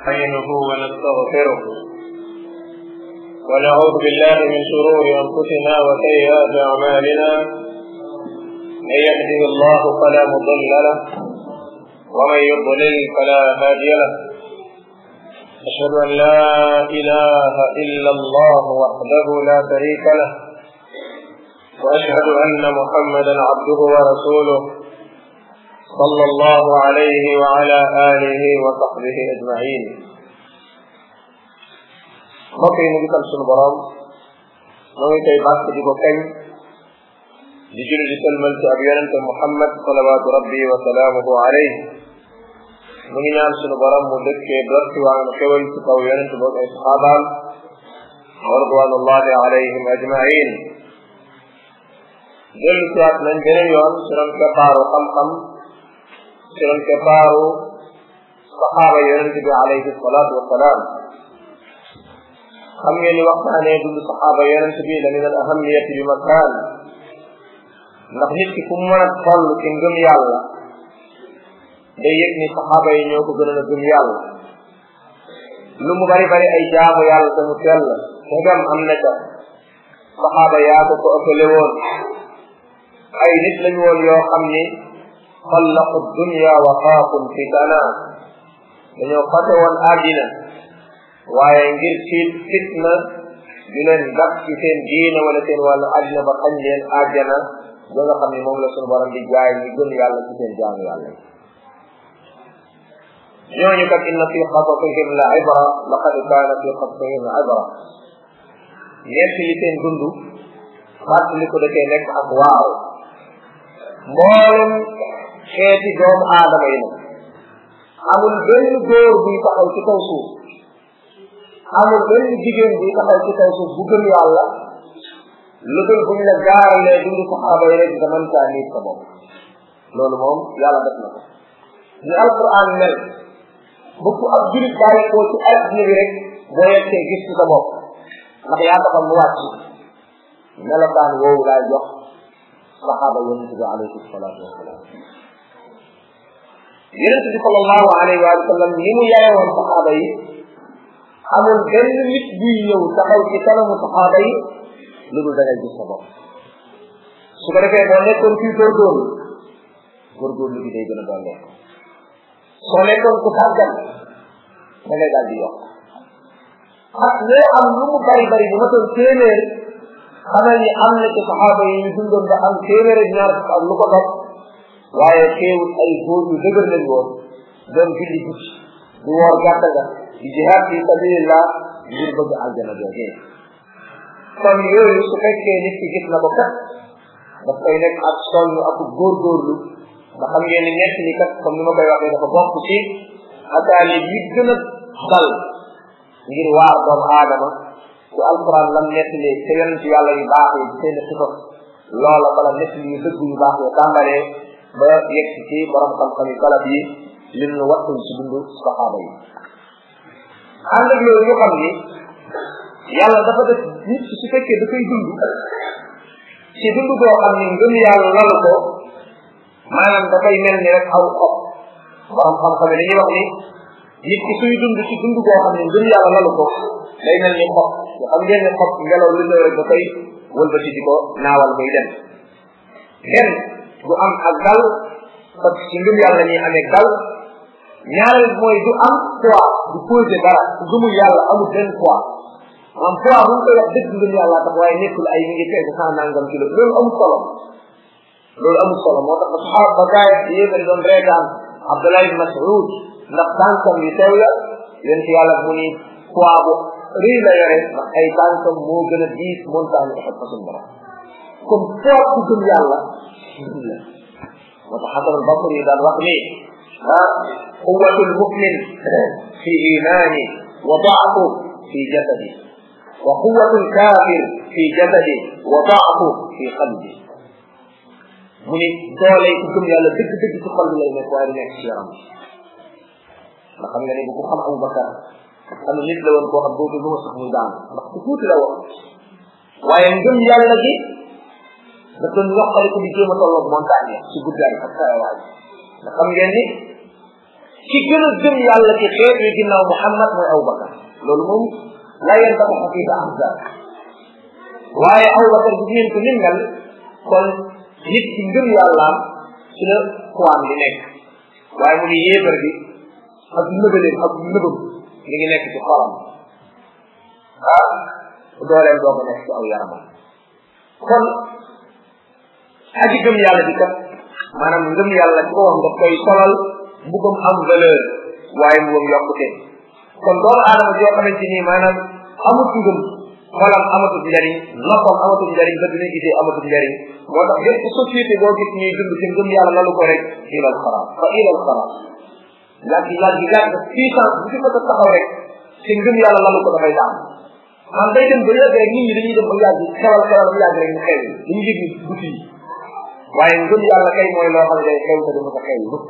نستعينه ونستغفره ونعوذ بالله من شرور انفسنا وسيئات اعمالنا من يهده الله فلا مضل له ومن يضلل فلا هادي له اشهد ان لا اله الا الله وحده لا شريك له واشهد ان محمدا عبده ورسوله صلى الله عليه وعلى آله وصحبه أجمعين mbokk yi ñu ngi sant sunu borom noo ngi koy bàkk di ko kañ di julli di sëlmal ci ab yonente Muhammad salawaatu rabbi wa salaamuhu alayhi mu ngi ñaan sunu borom mu dëkkee dotti waa nga xewal ci kaw yonente boobu ay saxaabaam wa ridwanullahi alayhim ajmain dellu siwaat nañ beneen yoon ci ron keppaaru xam-xam ci ron keppaaru saxaaba yonente bi alayhi salaatu wasalaam xam ngeen ni waxtaanee dund saxaaba yonente bi la min al ahamiyati bi makaan ndax nit ki fu mu mën a toll ci ngëm yàlla day yëg ni saxaaba yi ñoo ko gënoon a gëm yàlla lu mu bari bari ay jaamu yàlla te mu sell tegam am na ca saxaaba yaa ko ko ëppale woon ay nit lañu woon yoo xam ni xallaqu dunya wa xaafun fitana dañoo fate woon àddina waaye ngir tiit fitna di leen gàtt ci seen diina wala seen wàllu àddina ba xañ leen àjjana ba nga xam ne moom la suñu borom di jaay ñi gën yàlla ci seen jaamu yàlla yi ñooñu kat inna fi xasasihim la ibra laqad kaana fi xasasihim la ibra ñett li seen dund fàttali ko da cee nekk ak waaw mboolem xeeti doomu aadama yi nag amul benn góor buy taxaw ci kaw suuf amul benn jigéen buy taxaw ci kaw suuf bu gëm yàlla lu dul buñ la gaaralee dundu saxaaba yi rek nga mën caa niit sa bopp loolu moom yàlla def na ko ni alquran mel bu ko ab julit bàyyi koo ci adduna bi rek boo yegsee gis ci sa bopp ndax yaa taxal mu wàcc melokaan woowu laay jox saxaaba yonente bi alayhi salaatu wasalaam yonente bi sallallahu alayhi wa sallam ni mu yarewoon saxaaba yi amul benn nit buy ñëw taxaw ci kanamu saxaaba yi lu dul da ngay gis sa bopp su ko defee boo nekkoon fii góorgóorlu góorgóorlu bi day gën a doon lekk soo nekkoon ku sàggan da ngay daal di yokk ak loo am lu mu bari bari bu ma doon téeméer xamal ni am na ci saxaaba yi ñu dundoon ba am téeméer ak ñaar fukk ak lu ko dog waaye teewul ay góor yu dëgër lañ woon doon julli guddi di woor gàtta ga di jihaad fi sabilillah ngir bëgg aljana joogee kon yooyu su fekkee nit ki gis na ko kat daf koy nekk ak sonn ak góorgóorlu nga xam ngeen ne ñett ni kat comme ni ma koy waxee dafa bokk ci ataali yi gën a dal ngir waar doomu aadama ci alquran lam nettali te yonent yàlla yu baax yi seen xisas loola bala nettali yu dëgg yu baax yi tàmbalee ba yegg ci borom xam-xam yi salaf yi lim nu wattul ci dundu saxaaba yi ànd ak loolu ñu xam ni yàlla dafa def nit su fekkee dafay dund ci dund boo xam ni ngëm yàlla lalu ko maanaam dafay mel ni rek aw xob borom xam-xam yi dañuy wax ni nit ki suy dund ci dund boo xam ne ngëm yàlla lalu ko day mel ni xob nga xam ngeen ne xob ngelaw li ñëw rek da koy wëlbati di ko naawal muy dem benn du am ak dal parce que ci ngëm yàlla ñuy amee dal ñaareel mooy du am poids du posé dara ku gëmul yàlla amul benn poids maanaam poids bu ñu koy wax dëgg ngëm yàlla tax waaye nekkul ay mi ngi fekk cent nangam kilo loolu amul solo loolu amul solo moo tax ba saxaab ba gaay yéefari doon reetaan Abdullah ibn Mas'ud ndax tànkam yu teew la yéen ci yàlla mu ni poids bu rëy la yore ndax ay tànkam moo gën a diis montagne Uhud fa suñu borom comme poids ku gëm yàlla ngëm la moo tax Hasan al-Basri daan wax ni ah quwwatul mu'min fi imani wa da'fu fi jasadi wa quwwatul kafir fi jasadi wa da'fu fi qalbi mu ni doole ku gëm yàlla dëgg-dëgg ci xol bi lay nekk waaye du nekk ci yaram nga xam nga ne bu ko xam Abu Bakar xam nit la woon koo xam boobu lu ma sax muy daan ndax ku tuuti la woon waaye ngëm yàlla gi da doon yokkale ko di jéem a tolloog montagne ci guddaay ak kayawaay nga xam ngeen ni ci gën a gëm yàlla ci xeet wi ginnaaw Muhammad mooy Abubakar loolu moom la yéen dafa xaqiqa ahzab waaye Abubakar bu ngeen ko nim mel kon nit ci ngëm yàllaam ci la xuwaan di nekk waaye mu ngi yéefar bi ak nëbaleem ak nëbam mi ngi nekk ci xolam ah dooleem doo ko nekk ci aw yaramam kon aji gëm yàlla bi kat maanaam ngëm yàlla ci ko wax nga koy solal mbugam am valeur waaye mbugam yokkute kon doomu aadama joo xamante ni maanaam amut ngëm xolam amatul njariñ noppam amatul njariñ ba dina gisee amatul njariñ moo tax bépp société boo gis ñuy dund ci ngëm yàlla lalu ko rek ilal xaraam fa ilal xaraam yàgg yàgg yàgg puissance bu fi ko taxaw rek ci ngëm yàlla lalu ko dafay daan man day dem ba yàgg rek nit ñi dañuy dem ba yàgg xewal xewal ba yàgg rek ñu xew dañu yëg ni buti yi waaye ngëm yàlla kay mooy loo xam ne day xew te du mën a xew mukk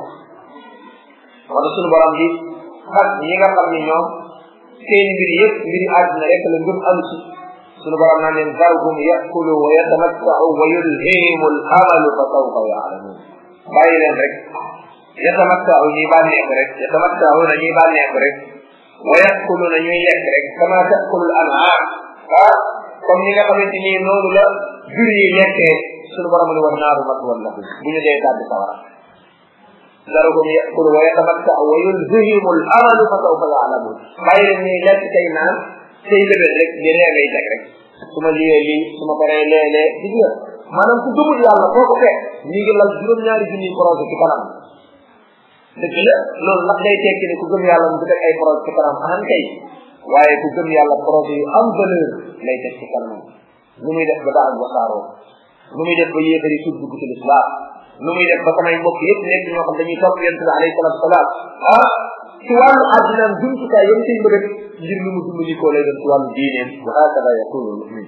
wala suñu borom bi ak ñi nga xam ni ñoom seen mbir yëpp mbiri àddina rek la ngëm am ci suñu borom naan leen zarhum yakulu wa yatamattau wa yulhihimu al amalu fa sawfa yaalamun bàyyi leen rek yatamattau ñuy bànneeku rek yatamattau na ñuy bànneeku rek wa yakulu na ñuy lekk rek kama takulu al an'am ah comme ñi nga xamante ni noonu la jur yi lekkee suñu borom ni war naaru maswal lahum bu ñu dee tàbbi sawara zarhum yakulu wa yatamattau wa yulhihimu al amalu fa sawfa yaalamun bàyyi leen ñuy lekk tey naan tey lébét rek di reemay teg rek su ma liyee lii su ma paree léeg-léeg gis nga maanaam ku gëmul yàlla foo ko fekk ñi ngi lal juróom-ñaari junniy projet ci kanam dëgg la loolu nag day tekki ne ku gëm yàlla mu teg ay projet ci kanam ahan kay waaye ku gëm yàlla projet yu am valeur lay teg ci kanam nu muy def ba daal wasaaroo nu muy def ba yéefari tuub dugg ci lislaam nu muy def ba samay mbokk yëpp nekk ñoo xam dañuy topp yonent bi alayhi salatu wasalaam ah ci wàllu àddinaam jumtukaay yam ciy mbëgg ngir lu mu dimbali ko lay doon ci wàllu diineem wa hakada yakunu lmumin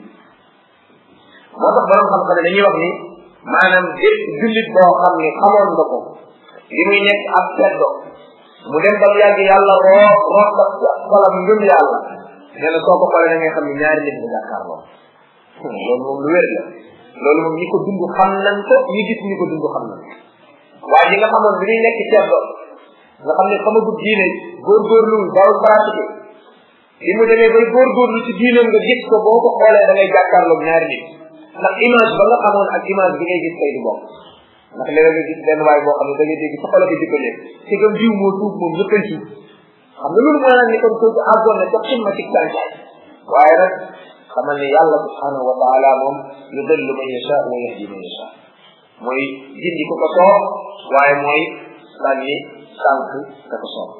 moo tax borom xam-xam ne dañuy wax ni maanaam bépp jullit boo xam ni xamoon nga ko li muy nekk ak seddo mu dem ba mu yàgg yàlla roo root la xolam ngëm yàlla nee na soo ko xoolee da ngay xam ni ñaari nit nga jàkkaarloo loolu moom lu wér la loolu moom ñi ko dund xam nañ ko ñi gis ñi ko dund xam nañ waaye ñi nga xamoon bi muy nekk seddo nga xam ne xamagul diine góorgóorlu daawul pratiqué li mu demee bay góorgóorlu ci diineem nga gis ko boo ko xoolee da ngay jàkkaarloog ñaari nit ndax image ba nga xamoon ak image bi ngay gis tey du bokk ndax léeg nga gis benn waay boo xam ne da ngay dégg sa xol ko jikko leen ci gëm diw moo tuub moom ñëppay tuub xam nga loolu mooy nag ni kon kooku àggoon na ca ximma ci tànkaay waaye nag xamal ni yàlla subhanahu wa taala moom yudillu man yasha wa yahdi man yasha mooy jindi ko ko soob waaye mooy sànni sànq ka ko soob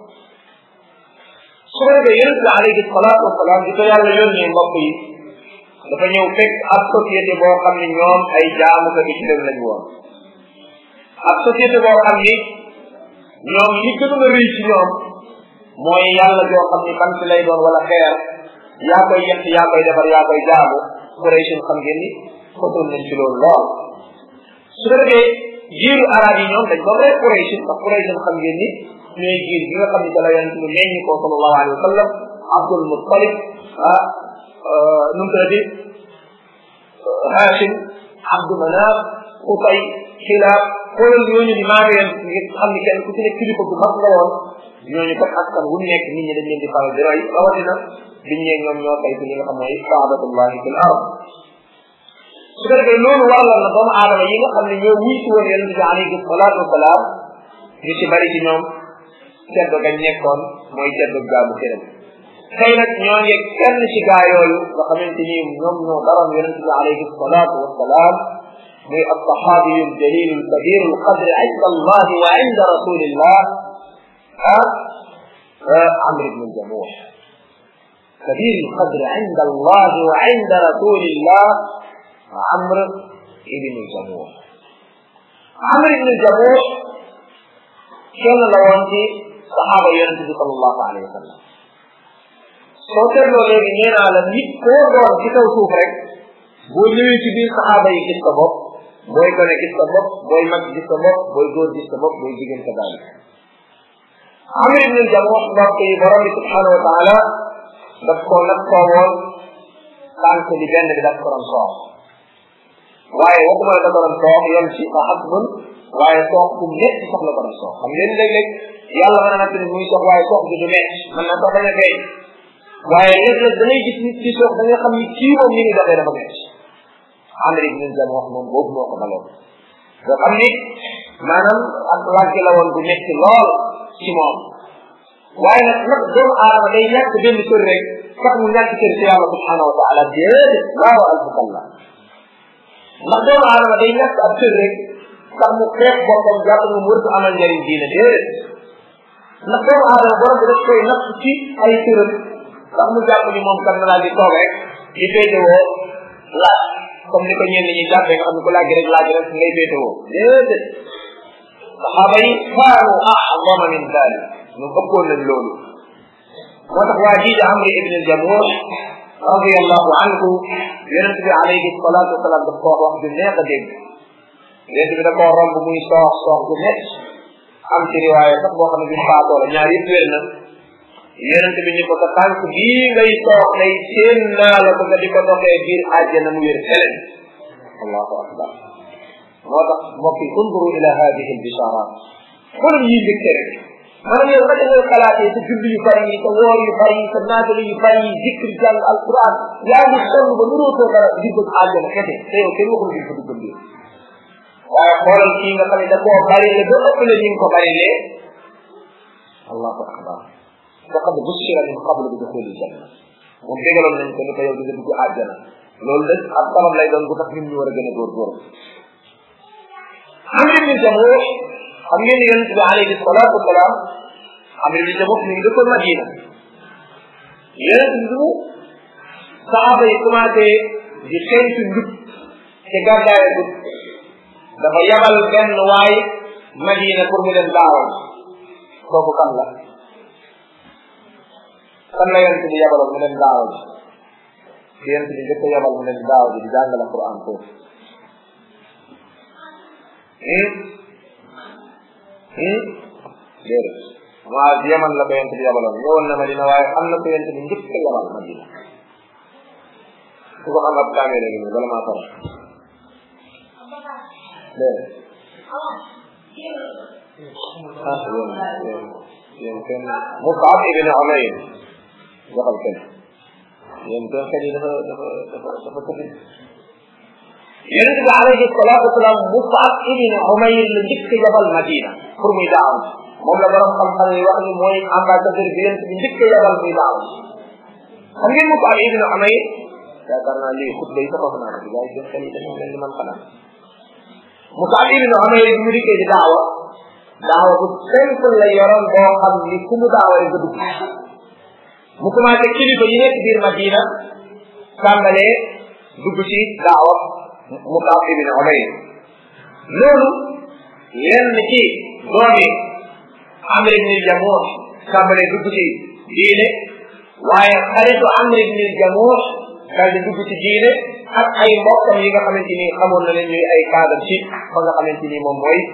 su ko defee yonent bi alayhi salaatu wasalaam di ko yàlla yónnee mbokk yi dafa ñëw fekk ab société boo xam ne ñoom ay jaamu ko ci dem lañ woon ab société boo xam ni ñoom li gënoon a rëy ci ñoom mooy yàlla joo xam ni bant lay doon wala xeer yaa koy yett yaa koy defar yaa koy jaamu Quraysh xam ngeen ni fotoon nañ ci loolu lool su ko defee jiiru arab yi ñoom dañ doon rek Quraysh ndax Quraysh xam ngeen ni ñooy jiir gi nga xam ni dala yonent bi meññi ko sallallahu alayhi wa sallam Abdul Muttalib ah nu mu tuddati Hashim Abdu Manaf Qusay Kilaab xoolal ñooñu di maa ngi ngir xam ni kenn ku ci nekk kilifa bu mag nga woon ñooñu kat askan wu nekk nit ñi dañ leen di faral di roy rawatina biñ ñeeg ñoom ñoo tey li nga xam mooy saadatullahi fil ard su ko defee loolu waraloon na doomu aadama yi nga xam ne ñoo wuy si woon yonente bi alayhi salaatu wasalaam ñu ci bari ci ñoom ceddo gañ nekkoon mooy ceddo gaamu këram tey nag ñoo ngi kenn ci gaa yooyu nga xamante ni ñoom ñoo daroon yonente bi alayhi salaatu wasalaam muy alsaxaabiyu aljalilu alkabiru alqadri inda allah wa inda rasulillah ah amr ibn aljamuh كبير القدر عند الله وعند رسول الله عمرو بن الجموح عمرو بن الجموح كان لوانتي صحابة ينتبه صلى الله عليه وسلم soo seetloo léegi nee naa la nit koo doon ci kaw suuf rek boo ñëwee ci biir saxaaba yi gis sa bopp booy gone gis sa bopp booy mag gis sa bopp booy góor gis sa bopp booy jigéen sa daal Amr ibn al-Jamuh mbokk yi borom bi subhanahu wa taala daf ko nag koo woon tànk bi benn bi daf ko doon soox waaye waxuma la da ko doon soox yem ci fa hasbun waaye soox bu métti sax la ko doon soox xam ngeen léeg-léeg yàlla mën na natt ni muy sox waaye sox bi du metti mën na sax bañ a feeñ waaye léeg-léeg da ngay gis nit ci sox da nga xam ni kii moom ni muy doxee dafa metti Amr ibn Jamuh moom boobu moo ko daloon nga xam ni maanaam ak wàgg la woon bu metti lool ci moom waaye nag nag doomu aadama day ñàkk benn kër rek sax mu ñàkk kër ci yàlla subhanahu wa taala déedéet laa wa alfukalla ndax doomu aadama day ñàkk ab kër rek sax mu xeex boppam jàpp nga mu wërtu amal njëriñ diine déedéet ndax doomu aadama borom bi daf koy natt ci ay këram sax mu jàpp ni moom kan na laa di toog rek di féetewoo laaj comme ni ko ñenn ñi jàppee nga xam ne ko laaj rek laaj rek ngay féetewoo déedéet saxaaba yi kaanu a'zama min dalik ñu ëppoon nañ loolu moo tax waa jii di Amri ibn al-Jamuh radiyallahu anhu yonent bi alayhi salatu wasalaam daf ko wax wax ju neex a dégg yonent bi da koo romb muy soox soox bu métti am ci riwaaya sax boo xam ne bi faatoo la ñaar yëpp wér na yonent bi ñu ko sa tànk bii ngay soox day seen naa la ko nga di ko doxee biir àjjana mu wér felen allahu akbar moo tax mbokk yi unduru ila hadihi albisharat xoolal yi mbégte rek maanaam yow naka ngay xalaatee sa julli yu bari yi sa woor yu bari yi sa naafale yu bari yi zikri jàng alquran yaa ngi sonn ba nuróotoo dara di bëgg àjjana kese te yow kenn waxul di ko duggal biir waaye xoolal kii nga xam ne da koo bari le ba ëpp le ni nga ko bari lee allahu akbar faqad bushira min qabl bi duxuli janna moom dégaloon nañ ko ni ko yow di nga dugg àjjana loolu de ab sabab lay doon bu tax nit ñu war a gën a góorgóorlu Amr ibn Jamuh xam ngeen ne yonente bi alayhi salatu wasalaam Amr ibn Jamuh mi ngi dëkkoon Madina yonente bi mu saaba yi commencé di xeeñtu njub te gàddaaye dugg dafa yabal benn waay Madina pour mu leen daawal kooku kan la kan la yonente bi yabaloon mu leen daawal bi yonente bi njëkk a yabal mu leen daawal di jàngale Quran foofu déedéet maa yaman la ko yent bi yabaloon ñëwoon na Madina waaye am na ko yent bi njëkk a yabal Madina su ko xam ab caméra gi nii bala maa fara déedéet ah yéen yéen yéen kenn Musab ibn Umayr waxal kenn yéen kenn kenn yi dafa dafa dafa dafa tëdd yonente bi alayhi salatu wasalaam Musab ibn Umayr la njëkk a yabal Madina pour muy daaw moom la borom xam-xam yi wax ni mooy ambassadeur bi yonente bi njëkk a yabal muy daaw xam ngeen Musab ibn Umayr yaakaar naa lii xutba yi sax wax naa ko gars yi seen xel yi dañoo mel ni man xanaa Musab ibn Umayr bi mu dikkee di daawa daawa bu simple la yoroon boo xam ni ku mu daawa rek nga dugg mu commencé kilifa yi nekk biir Madina tàmbalee dugg ci daawa Musab ibn Umayr loolu lenn ci doomi Amr ibn Jamuh tàmbalee dugg ci diine waaye xaritu Amr ibn Jamuh daal di dugg ci diine ak ay mbokkam yi nga xamante ni xamoon na leen ñuy ay cadre ci fa nga xamante ni moom mooy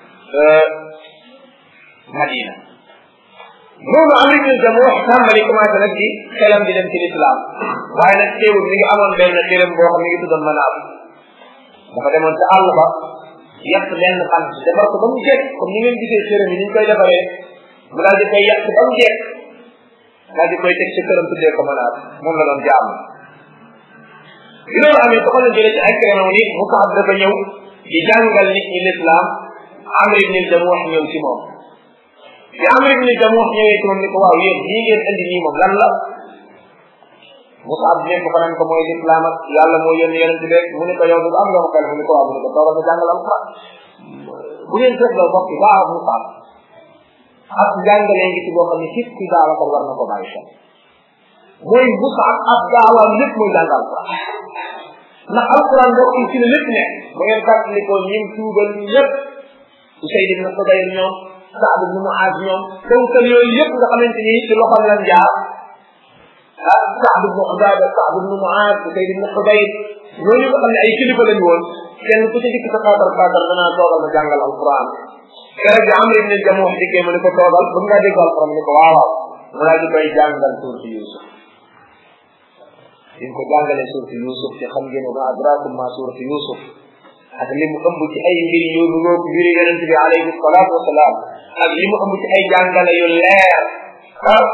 Madina loolu Amr ibn Jamuh tàmbali commencé nag di xelam di dem ci l'islam waaye nag teewul mi ngi amoon benn xelam boo xam mi ngi tuddoon Manaab dafa demoon ca àll ba yàq benn bant defar ko ba mu jekk comme ni ngeen gisee xërëm yi ni ñu koy defaree mu daal di koy yàq ba mu jekk daal di koy teg ci këram tuddee ko Manaab moom la doon jaam bi loolu amee ko xoolal jëlee ci ay créneau ni mu ko dafa ñëw di jàngal nit ñi l'islam Amr ibn Jamuh ñëw ci moom bi Amr ibn Jamuh ñëwee ci moom ni ko waaw yéen lii ngeen indi nii moom lan la Musab nekk ko nan ko mooy l'islam ak yàlla moo yónni yonent bi mu ne ko yow du am nga ko xel mu ne ko waaw mu ne ko toogal nga jàngal alquran bu ngeen seetloo mbokk yi baax Musab ak jàngalee ngi ci boo xam ne képp kuy daawa ko war na ko bàyyi xel mooy Musab ab daawaam lépp mooy jàng alquran ndax alquran mbokk yi ci la lépp nekk ba ngeen fàttalikoo ñim tuubal ñëpp Usayd ibn Xudayr ñoom Saad ibn Muaz ñoom kawkal yooyu yëpp nga xamante ni ci loxoom lan jaar ah Saad ibn Ubaada Saad ibn Muaz Usayd ibn Xudayr ñooñu nga xam ne ay kilifa lañu woon kenn ku ci dikk sa xaatar xaatar danaa toogal ma jàngal alquran keroog bi Amr ibn Jamuh dikkee mu ne ko toogal bëgg ngaa dégg alquran mu ne ko waaw waaw mu daal di koy jàngal suurti Yusuf bi ko jàngalee suurti Yusuf te xam ngeen ma adrakum ma suurti Yusuf ak li mu ëmb ci ay mbir yu nuróog mbiri yonent bi alayhi salaatu wasalaam ak li mu ëmb ci ay jàngale yu leer ah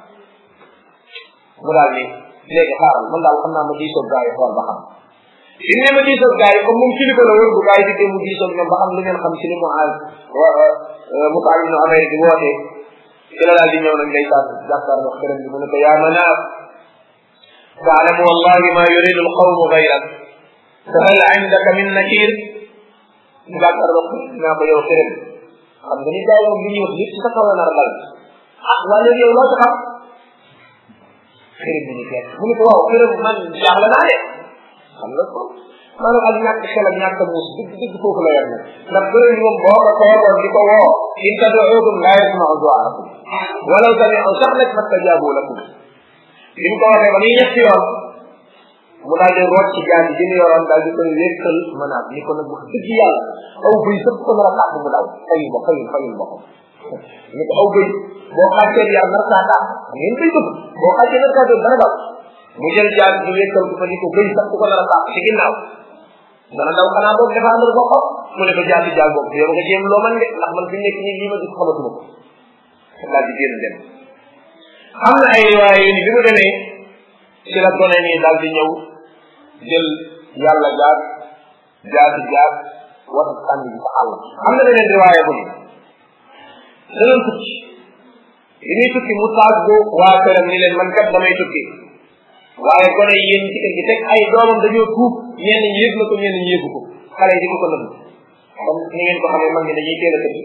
mu daal ni léegi xaaral man daal xam naa ma diisoog gaa yi xool ba xam bi ne ma diisoog gaa yi comme moom kilifa la woon bu gaa yi dikkee mu diisoog ñoom ba xam lu ngeen xam ci li mu aal Mus'ab ibn Umayr di woote ci la daal di ñëw nag day saan jàkkaar wax këram bi mu ne ko yaa manaaf taalamu wallahi ma yuridu alqawmu gayrak fa hal indaka min nakir mu jàkkaar wax naa ko yow këram xam nga ni gaa yi moom li ñuy wax lépp ci sa kaw la nar a dal ah waa léegi yow loo ci xam xërëm bi ni fekk mu ne ko waaw xërëm man jaaxle naa de xam nga ko maanaam ak ñàkk xel ak ñàkk muus dëgg dëgg foofu la yor ndax xërëm moom boo ko toogoon di ko woo in tad'uuhum laa yasma'u du'aakum walaw sami'u sax nag fastajaabu lakum bi mu ko waxee ba muy ñetti yoon mu daal di root ci jaati ji mu yoroon daal di koy wékkal mënaat ni ko nag wax dëgg yàlla aw bëy sëpp ko nar a tàpp mu daw fayul ba fayul fayul boppam ni ko aw bëy boo xàccee yar nar saa tàpp ngeen koy bëgg boo xàccee nar saa dana daw mu jël jaati ji wékkal ko fa ni ko bëy sax ku ko nar a tàpp ci ginnaaw dana daw xanaa boog défendre boppam mu ne ko jaati jaal bopp yow nga jéem loo man de ndax man fi nekk nii lii ma gis xamatuma ko daal di génn dem am na ay riwaay yu ni bi mu demee ci la gone nii daal di ñëw jël yàlla jaar jaati jaar wata sànni bi sa àll am na beneen riwaaya bu ni danañ tukki bi muy tukki mu taag bu waa këram ni leen man kat damay tukki waaye gone yi yéen ci kër gi teg ay doomam dañoo tuub ñenn ñi yëg na ko ñenn ñi yëgu ko xale yi di ko ko nëbb comme ni ngeen ko xamee mag ñi dañuy teel a tëdd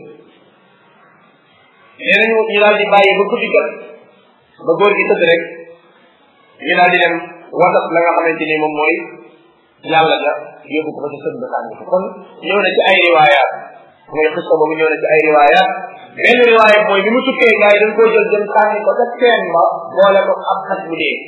nee nañu ñu daal di bàyyi ba guddi jot ba góor gi tëdd rek ñu daal di dem wasat la nga xamante ni moom mooy yàlla ja yóbbu ko ba ci sën ba sànni ko kon ñëw na ci ay riwaayaat mooy xista boobu ñëw na ci ay riwaayaat benn riwaayat mooy bi mu tukkee gars yi dañ koo jël dem sànni ko ca teen ba boole ko ab xaj bu dee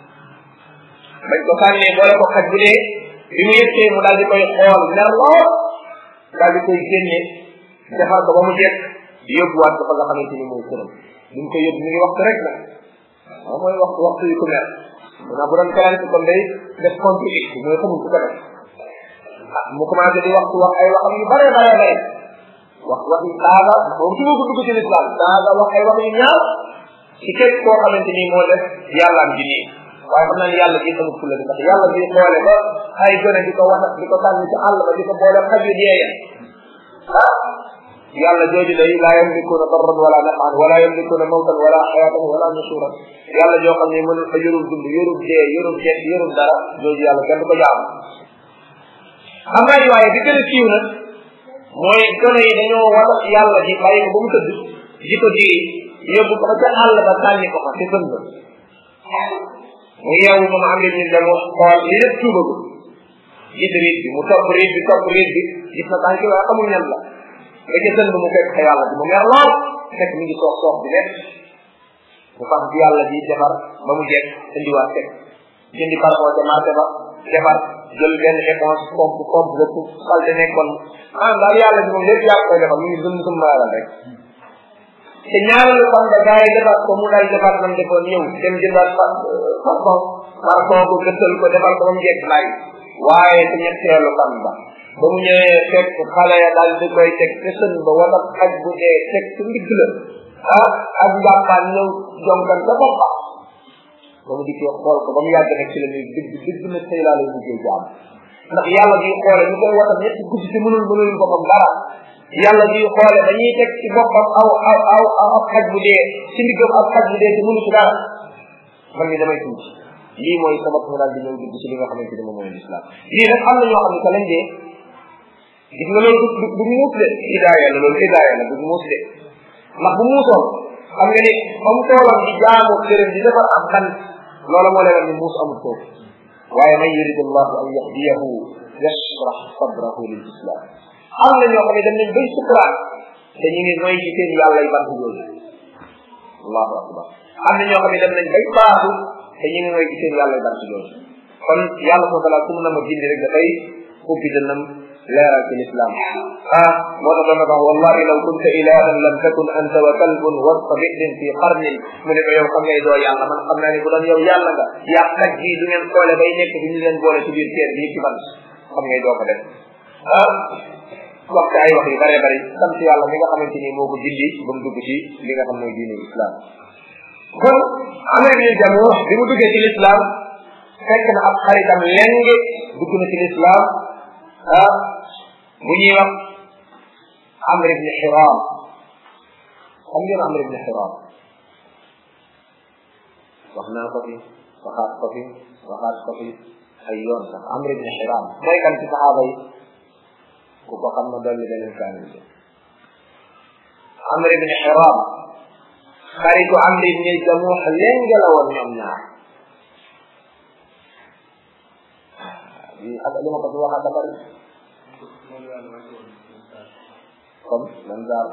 bañ ko sànnee boole ko xaj bu dee bi mu yëkkee mu daal di koy xool mer lool daal di koy génne defar ko ba mu jekk yóbbuwaat ko fa nga xamante ni mooy këram bi mu ko yóbbu mi ngi waxtu rek nag waaw mooy waxtu waxtu yu ko mer maanaam bu doon kalante kon day def contre it mooy xamul ku ko def ah mu commencé di waxtu wax ay waxam yu bare bare bare wax wax yu saaga moom su ma ko dugg ci lislam saaga wax ay wax yu ñaaw ci képp koo xamante ni moo def yàllaam ji nii waaye xam naa ni yàlla ji amul fulla di parce que yàlla bi xoole ba ay gone di ko waxat di ko sànni ci àll ba di ko boole xaj yu deeye ah yàlla jooju day laa yamlikuuna darran wala nafan wala yamlikuuna mawtan wala xayaatan wala nusuran yàlla joo xam ne mënul fa yorul dund yorul dee yorul jeex yorul dara jooju yàlla kenn du ko jaam xam naa ni waaye di gën a siiw nag mooy gone yi dañoo wata yàlla ji bàyyi ko ba mu tëdd ji ko diri yóbbu ko ba ca àll ba sànni ko fa ci sën ba mu yeewu moom am ñu dem xool li lépp tuubagu gis riit bi mu topp riit bi topp riit bi gis na tànki waaye xamul ñan la ba ca sën ba mu fekk fa yàlla ji mu mer lool fekk mi ngi soox soox bi nekk mu fas bi yàlla ji defar ba mu jekk indiwaat teg jëndi parfum ca marché ba defar jël benn éponge pompe pompe lépp salte nekkoon ah daal yàlla ji moom lépp yaa koy defar mu ngi zëm zëm yàlla rek te ñaareelu fan nga gars yi defar ko mu daal defar nam defoon ñëw dem jëndaat parfum parfum ko gëstal ko defar ko ba mu jekk laay waaye te ñetteelu fan ba ba mu ñëwee fekk xale ya daal di koy teg te sën ba wala xaj bu dee teg ci ndigg la ah ak njàppaan ñëw jonkan sa bopp ba ba mu dikkee xool ko ba mu yàgg nag ci la ñuy dëgg dëgg na tey laa lay mujjee jaam ndax yàlla bi xoole ñu koy watal ñetti guddi te mënul mënul boppam dara yàlla bi xoole dañuy teg ci boppam aw aw aw aw ab xaj bu dee ci ndiggam ab xaj bu dee te mënu ci dara man ni damay tuuti lii mooy sabab mu daal di ñëw dugg ci li nga xamante ne moom mooy l'islam lii nag am na ñoo xam ne que lañ dee gis nga loolu du du muus de hidaaya la loolu hidaaya la du muus de ndax bu muusoon xam nga ni comme toolam di jaamu këram di defar am kan loola moo lay wax ni muus amul foofu waaye man yurid allahu an yahdiyahu yashrah sadrahu lil islam am na ñoo xam ne dem nañ bay sukuraat te ñu ngi mooy ci seen yàlla yi bant yooyu allahu akbar am na ñoo xam ne dem nañ bay baaxu te ñu ngi mooy ci seen yàlla yi bant yooyu kon yàlla subhanahu wa taala kum na ma gindi rek dafay ubbi dënnam leeral ci l'islam ah moo tax dana wax wallahi law kunta ilahan lam takun anta wa kalbun wasta bidin fi qarnin mu ne ko yow xam ngay doo yàlla man xam naa ne bu doon yow yàlla nga yaa kat ji du ngeen xoole bay nekk bi ñu leen boole ci biir teer bii ci man xam ngay doo ko def ah wax ci ay wax yu bëree bëri sant yàlla mi nga xamante ni moo ko dindi ba mu dugg ci li nga xam mooy diine islam kon amee bi jamoo bi mu duggee ci l'islam fekk na ab xaritam leng dugg na ci l'islam ah bu ñuy wax amr ibn xiram xam ngeen amr ibn xiram wax naa ko fi waxaat ko fi waxaat ko fi ay yoon sax amr ibn xiram mooy kan ci saxaaba yi ku ko xam na dolli beneen kaamil bi amr ibn xiram xaritu amr ibn jamuux leng la woon ñoom ñaar ak li ma ko fi waxaat bari comme man daal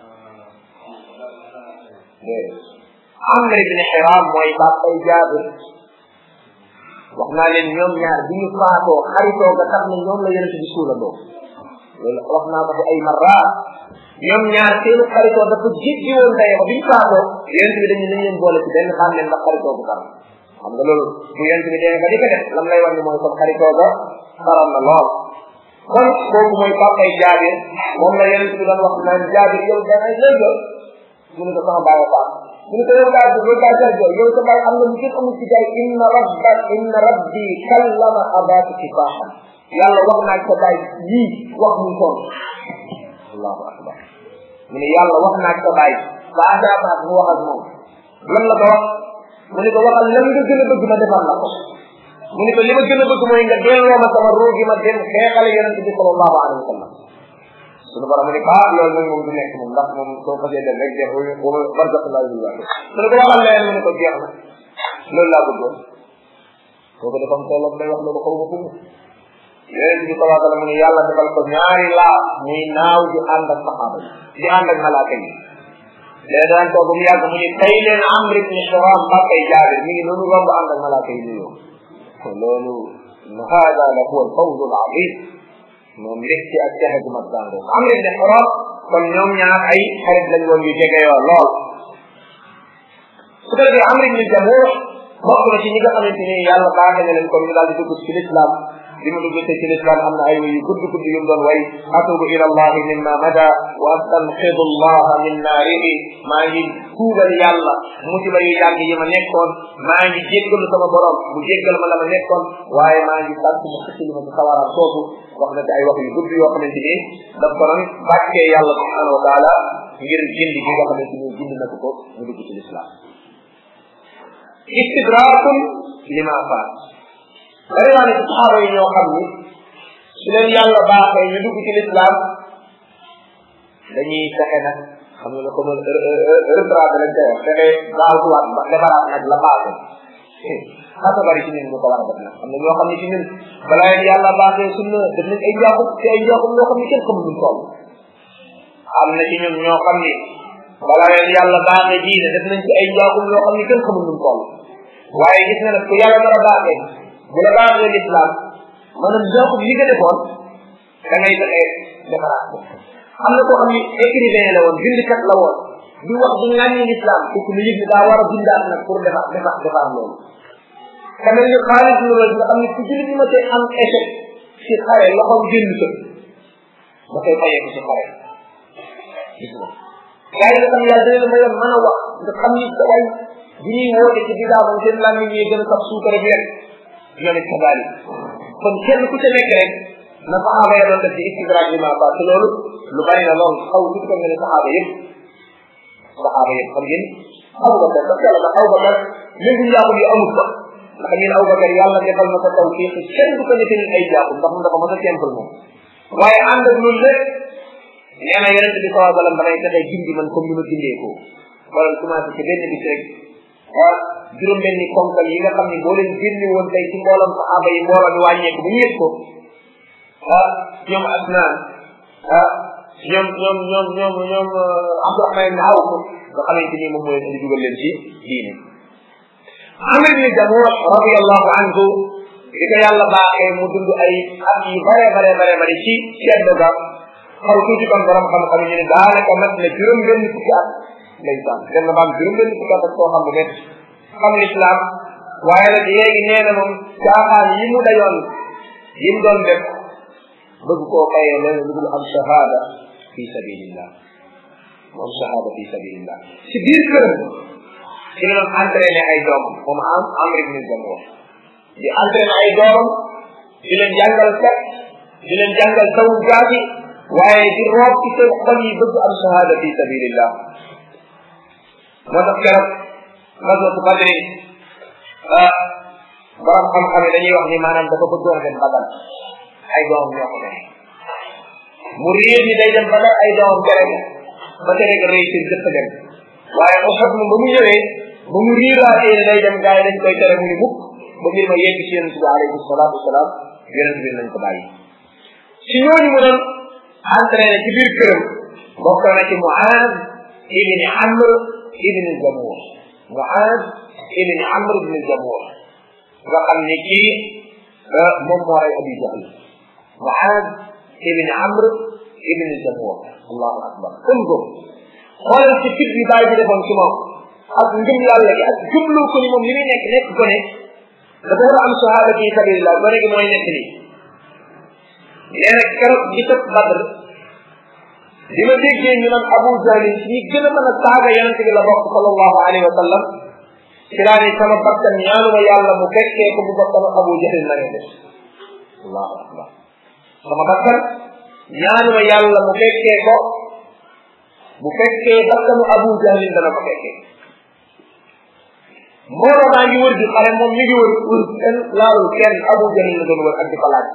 déedéet amr ibn xiram mooy bàppay jaabir wax naa leen ñoom ñaar bi ñu faatoo xaritoo nga tax na ñoom la yonente bi suulandoo loolu wax naa ko fi ay marraat ñoom ñaar seen xaritoo dafa jéggi woon daye ba bi ñu faatoo yonente bi dañu nañ leen boole ci benn xam leen ndax xaritoo bu tar xam nga loolu bu yonente bi demee ba di ko def lam lay wax ni mooy comme xaritoo ga taral na lool kon kooku mooy papay jaabir moom la yonente bi doon wax naan jaabir yow dangay lay jot mu ne ko sama bàyyi faat mu ne ko yow daa yow daa jar jooy yow sa bàyyi am na lu kenn amul ci jaay inna rabba inna rabbi kallama abaaka kifaaxan yàlla wax naa sa bàyyi lii wax muy toon allahu akbar mu ne yàlla wax naa sa bàyyi ba adaabaat mu wax ak moom lan la ko wax mu ne ko waxal lan nga gën a bëgg ma defal la ko mu ne ko li ma gën a bëgg mooy nga delloo ma sama ruugi ma dem xeexale yonente bi sallallahu alayhi wa sallam suñu borom mu ne ko ah loolu nag moom du nekk moom ndax moom soo fasee dem rek def wala barzaqullah bil wax su ne ko waxal leen mu ne ko jeex na loolu laa bëggoon kooku dafa am tolloog day wax loolu xaw ma fu mu yonente bi sallallahu alayhi wa sallam mu ne yàlla defal ko ñaari laa muy naaw di ànd ak saxaaba yi di ànd ak malaaka yi léegi daan toog mu yàgg mu ne tey leen amr ibn xiram bàkkay jaabir mi ngi noonu romb ànd ak malaaka yi nuyoo loolu hada la huwa alfawz alazim moom mbégte ak texe gu mat daangoo amr ibn xiram kon ñoom ñaar ay xarit lañ woon yu jege yoo lool su ko defee amr ibn jamuux bokk na ci ñi nga xamante ni yàlla baaxe na leen comme ñu daal di dugg ci l'islam bi mu dugg ci l'islam am na ay way yu gudd gudd yu mu doon way atubu ila allahi mimma mada wa astanqidu allaha min naarihi maa ngi tuubal yàlla musiba yu yàgg yi ma nekkoon maa ngi jéggalu sama borom mu jéggal ma la ma nekkoon waaye maa ngi sant mu xëccali ma ci sawaraam soosu wax na ci ay wax yu gudd yoo xamante ni daf ko doon bàkkee yàlla subhanahu wa taala ngir gindi gi nga xamante ni gindi na ko ko mu dugg ci l'islam istidraakun lima faat bari naa ne ci saxaaba yi ñoo xam ni su leen yàlla baaxee ñu dugg ci l'islam dañuy fexe nag xam nga comme retraité lañ koy wax fexe gaawtuwaat ba defaraat nag la baaxee xasa bari ci ñun ñu ko war a def nag am na ñoo xam ne ci ñun balaa leen yàlla baaxee sunna def nañ ay njaaxum ci ay njaaxum ñoo xam ne kenn xamul ñu toll am na ci ñun ñoo xam ni balaa leen yàlla baaxee diine def nañ ci ay njaaxum ñoo xam ne kenn xamul ñu toll waaye gis na nag ku yàlla dara baaxee bu la baaxee l'islam maanaam njaaxum li nga defoon da ngay fexe defaraat ko am na koo xam ni écrivain la woon bindkat la woon di wax di ŋàññi l'islam kooku lu yëg ni daa war a bindaat nag pour defar defar defar loolu ka mel ni xaalis lu nga xam ne ku jullit ma tey am échec ci xare loxoom génn sa da koy fayee ko ci xare gis nga gaa yi nga xam yàlla dina la mayoon mën a wax nga xam ni sa way bu ñuy woote ci bidaa moom seen làmmi ñuy gën a sax suukar ak lekk ñoom it kabaali kon kenn ku ca nekk rek na saxaaba ya doon def ci istidraaj li ma baax te loolu lu bari na loolu xaw tuuti ko nga ne saxaaba yëpp saxaaba yëpp xam ngeen Abubakar parce que yàlla da Abubakar léegi njaaxum yi amul ko ndax ñun Abubakar yàlla defal na ko taw fii kenn du ko defee ay njaaxum ndax moom dafa mën a simple moom waaye ànd ak loolu lépp nee na yonent bi sallallahu alayhi wa sallam damay fexe gindi man comme ni ma gindee ko wala commencé ci benn bis rek ah juróom benni konkal yi nga xam ne boo leen génne woon tey ci mboolam saxaaba yi mbooloo mi wàññeeku bu ñu yëg ko ah ñoom Asnaan ah ñoom ñoom ñoom ñoom ñoom Abdurahman ibn Awf nga xamante ni moom mooy indi dugal leen ci diine Amr ibn Jamuh radiyallahu anhu di ko yàlla baaxee mu dund ay at yu bare bare bare bare ci ceddo ga xaw tuuti kon borom xam-xam ñu ne daanaka mat na juróom benn fukki at ndeysaan dem na ba am juróom benn fukki at ak koo xam bu métti xam l'islam waaye nag léegi nee na moom caaxaan yi mu dayoon yi mu doon def bëgg koo fayee leen lu dul am shahada fi sabilillah mu am shahada fi sabilillah si biir këram ci la doon entraîné ay doomam moom am am rek ni dem wax di entraîné ay doomam di leen jàngal set di leen jàngal taw jaaji waaye di roob ci seen xol yi bëgg am shahada fi sabilillah moo tax keroog gaswatu badri borom xam-xam yi dañuy wax ni maanaam dafa bëggoon a dem badal ay doomam ñoo ko dem mu réer ni day dem badal ay doomam tere ba tere nga rëy seen jëpp dem waaye Uhud moom ba mu ñëwee ba mu riiraatee ne day dem gars yi dañ koy tere mu ni mukk ba mbir ma yegg ci yonent bi alayhi salaatu wasalaam yonent bi nañ ko bàyyi si ñooñu mu doon entraîné ci biir këram bokk na ci Muaz ibni Amr ibni Jamuh Muaz ibni Amr ibni Jamuh nga xam ne kii moom moo rey Abi Jahl Muaz ibni Amr ibni Jamuh allahu akbar kon ko xoolal ci fit bi bàyyi bi defoon ci moom ak ngëm yàlla gi ak jublu ko ni moom li muy nekk nekk ko ne dafa war a am shahada fi sabilillah gone gi mooy nekk nii nee na keroog gi tëb Badr bi ma déggee ñu naan Abu Jahlin ci ñi gën a mën a saaga yonente bi la bokk sallallahu alayhi wa sallam ci laa ne sama bakkan ñaanuma yàlla mu fekkee ko bu bakkanu Abu Jahlin la ngay def allahu akbar sama bakkan ñaanuma yàlla mu fekkee ko bu fekkee bakkanu Abu Jahlin dana ko fekkee mbooloo maa ngi wër di xale moom mi ngi wër wër kenn laalul kenn Abu Jahlin la doon wër ak di ko laaj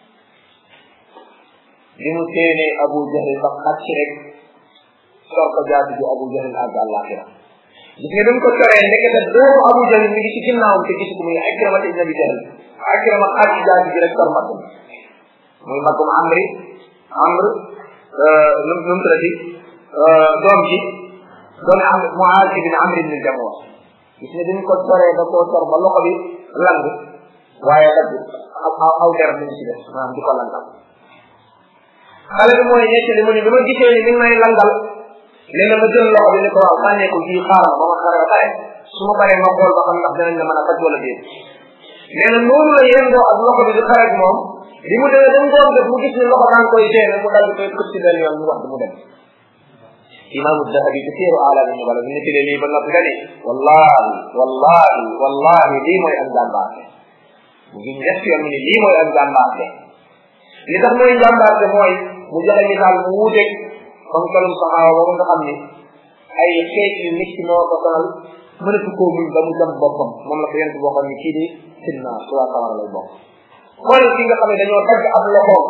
bi mu séenee Abu Jahlin ba xàcc rek sor ko jaati ju Abu Jahlin àgg àllaaxira gis nga dañ ko coree ndekete doomu Abu Jahlin mi ngi ci ginnaawam te gis ko muy Ikrama ibn Abi Jahl Ikrama xàcc jaati ji rek sor mbagg muy mbaggum Amri Amr nu mu tuddati doom ji doomi am Muaz ibn Amr ibn Jamuh gis nga dañ ko soree da koo sor ba loxo bi lang waaye dagg aw aw der mi ci def maanaam di ko langal xale bi mooy nekk li mu ni bi ma gisee ni mi ngi may langal nee na ma jël loxo bi ni ko waaw sànnee ko fii xaaral ba ma xare ba pare su ma paree ma xool ba xam ndax dinañ la mën a faj wala déet nee na noonu la yendoo ak loxo bi di xare ak moom bi mu demee dem ngoon def mu gis ni loxo daan koy teene mu dal di koy këpp ci benn yoon mu wax mu dem imaamu dahabi ci téeru alaami ñu bala bi nettalee lii ba noppi dani wallahi wallahi wallahi lii mooy ak jàmbaarte mu ngi ñett yoon mu ni lii mooy ak jàmbaarte li tax mooy jàmbaarte mooy mu joxe misaal mu wuuteeg comme kalum saxaaba boobu nga xam ni ay xeet yu nit ki moo ko sonal mënatu koo muñ ba mu jam boppam moom la ko yent boo xam ni kii di sinna su waa sawara lay bokk xoolal ki nga xam ne dañoo dagg ab loxoom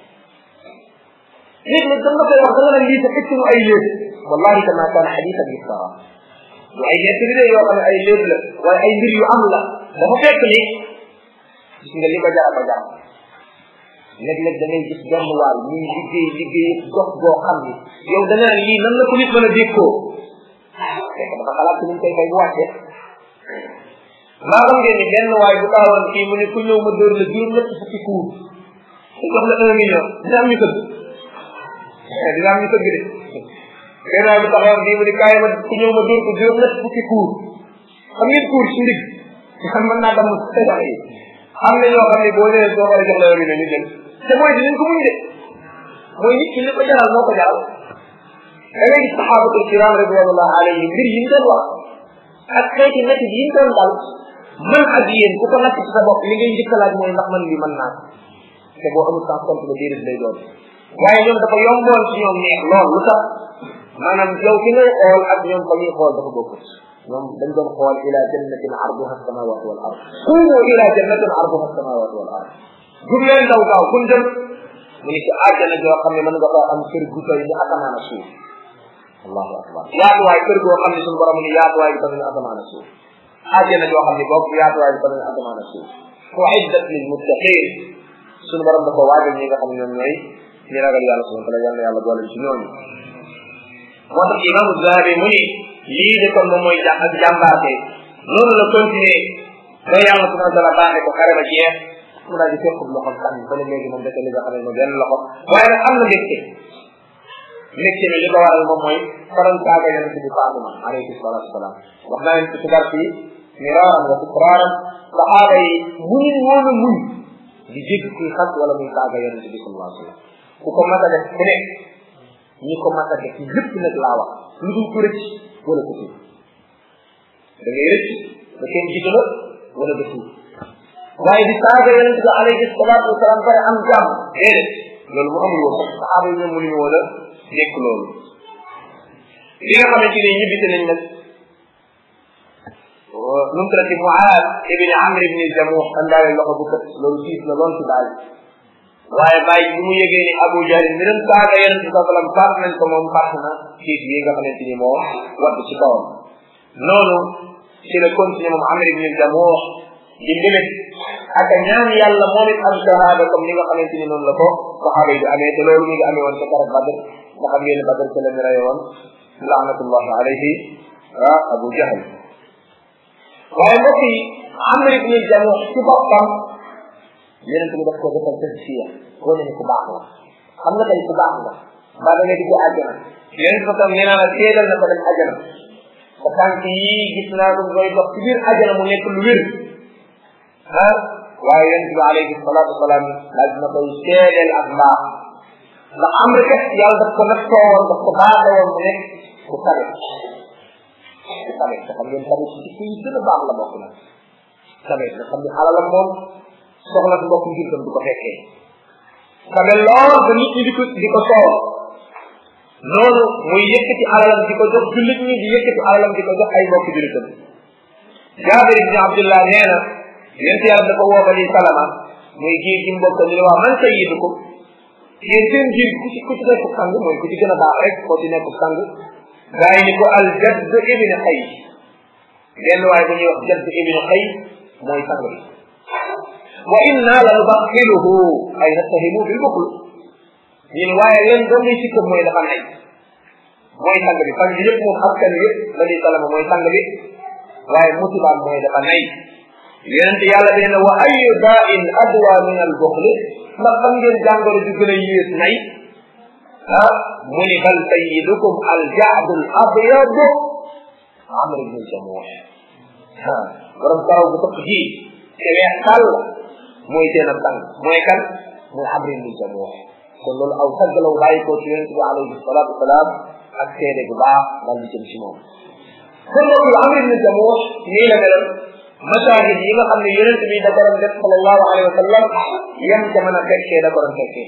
nit nag danga koy wax da nga ne lii sa fekk mu ay léeb wallahi kama kaana xadiisan yuftara du ay nekk li de yoo xam ne ay léeb la waaye ay mbir yu am la dafa fekk ni gis nga li ko jar ba jar léeg-léeg da ngay gis benn waay ñuy liggéey liggéey gox goo xam ni yow da nga ne lii nan la ko nit mën a dékkoo fekk dafa xalaat ci ni mu koy fay bu wàccee maa xam ngeen ni benn waay bu taawoon kii mu ne ku ñëw ma dóor la juróom ñett fukki kuur te jox la un million dina am ñu tëgg dina am ñu tëgg de benn waay bu taxawoon kii mu ne kaay ma ku ñëw ma dóor ko juróom ñett fukki kuur xam ngeen kuur ci ndig xam mën naa damm sax yi am na ñoo xam ne boo ñëwee soo war a jox la un million ñu jël te mooy dinañ ko muñ de mooy nit ki li ko jaral moo ko jaral da ngay gis saxaabatul kiram ridwanullah alayhim mbir yi ñu doon wax ak xeeti métti yi ñu doon dal man ak yéen ku ko natt ci sa bopp li ngay njëkk a laaj mooy ndax man li mën naa te boo amul sans compte ba déedéet lay doon waaye ñoom dafa yomboon ci ñoom neex lool lu tax maanaam yow ki ngay xool ak ñoom fa ñuy xool dafa bokkut ñoom dañ doon xool ila jannatin arduha samawati wal ard qumu ila jannatin arduha samawati wal ard jug leen daw gaaw kun jëm mu ni ci àjjana joo xam ne mën nga faa am kër gu toy ni asamaan ak suuf allahu akbar yaatuwaay kër goo xam ne suñu borom ni yaatuwaay bi tamit asamaan ak suuf àjjana joo xam ne bopp yaatuwaay bi tamit asamaan ak suuf uiddat lil muttaqin suñu borom dafa waajal ñi nga xam ne ñoom ñooy ñi ragal yàlla subhanahu wa taala yàlla yàlla boole ci ñooñu moo tax imam zahabi mu ni lii de kon moom mooy jà ak jàmbaate noonu la continuer ba yàlla subhanahu wa taala baaxe ko xare ba jeex mu daal di fekk loxom sànni ba ne léegi moom dëkk li nga xam ne moom benn loxo waaye nag am na mbégte mbégte mi li ko waral moom mooy faran saaga yonente bi Fatima alayhi salatu wasalaam wax naa leen ci sigar fii miraaran wa tikraaran saxaaba yi muñu woon a muñ di jégg kuy xas wala muy saaga yonente bi sallallahu alayhi wa sallam ku ko mas a def ku ne ñi ko mas a def lépp nag laa wax lu dul ku rëcc wala ku tuub da ngay rëcc da kenn jiitu la wala nga tuub waaye di saaga yonente bi alayhi salaatu wasalaam pare am jàmm déedéet loolu mu amul woon sax saxaaba yi ñoom mënuñu woon a nekk loolu li nga xamante ni ñibbite nañ nag nu mu tuddati Muaaz ibn Amr ibn Jamuh andaale loxo bu kët loolu tiis na lool ci baay waaye bàyyi bi mu yëgee ni Abu Jahl mi doon saaga yonente bi sallam faat nañ ko moom faat na tiis yi nga xamante ni moo wadd ci kawam noonu ci la continué moom Amr ibn Jamuh di mbébét ak ñaan yàlla moom it am shahada comme ni nga xamante ni noonu la ko saxaaba yi di amee te loolu mi ngi amee woon ca keroog Badr nga xam ngeen ne Badr ca la ñu reye woon laanatullahi alayhi ah Abu Jahl waaye mbokk yi Amr ibn Jamuh ci boppam yonente bi daf ko defal tasfiya wane ni ku baax la xam nga tey ku baax la mbaa da nga di ko àjjana yonente bi tam nee naa la seedal na ko dem àjjana sa tànk yii gis naa ko ngay dox ci biir àjjana mu nekk lu wér ah waaye yonente bi alayhi salatu wasalaam laaj na koy seedal ak mbaax ndax am rek yàlla daf ko nattoo woon daf ko baaxee woon mu nekk ku tabe ku tabe te xam ngeen tabe ci ci yi gën a baax la bokk na tabe nga xam ne alalam moom soxla si mbokk ngir du ko fekkee tabe lool ba nit ñi di ko di ko soow noonu muy yëkkati alalam di ko jox jullit ñi di yëkkati alalam di ko jox ay mbokk jullitam Jaabir ibni Abdullah nee na yent yàlla dafa woo bani salama muy giir gi mbokk ñu ne wax man sayyidukum yéen seen giir ku ci ku ci nekk sang mooy ku ci gën a baax rek koo ci nekk sang gaa yi ni ko al jadd ibni xay lenn waaye bu ñuy wax jadd ibni xay mooy sang bi wa inna la nubaxiluhu ay nattahimu bil bukl ñu ne waaye leen doon muy sikkam mooy dafa nay mooy sang bi sang bi yëpp moom askan yëpp bani salama mooy sang bi waaye musibaam mooy dafa nay yonente yàlla bi ne wa ayu dain adwa min al buxli ndax xam ngeen jàngoro ju gën a yées nay ah mu ni bal sayidukum al jaadu al abyad amr ibn jamuh ah borom karaw bu tëq ji te weex tàll mooy seen ab sang mooy kan mooy amr ibn jamuh kon loolu aw saggalaw bàyyi ko ci yonente bi alayhi salatu wasalaam ak seede bu baax dal di jëm ci moom kon loolu amr ibn jamuh nii la meloon masahid yi nga xam ne yonent bi da ko doon def sallallahu alayhi wa sallam yam ca mën a fekkee da ko doon fekkee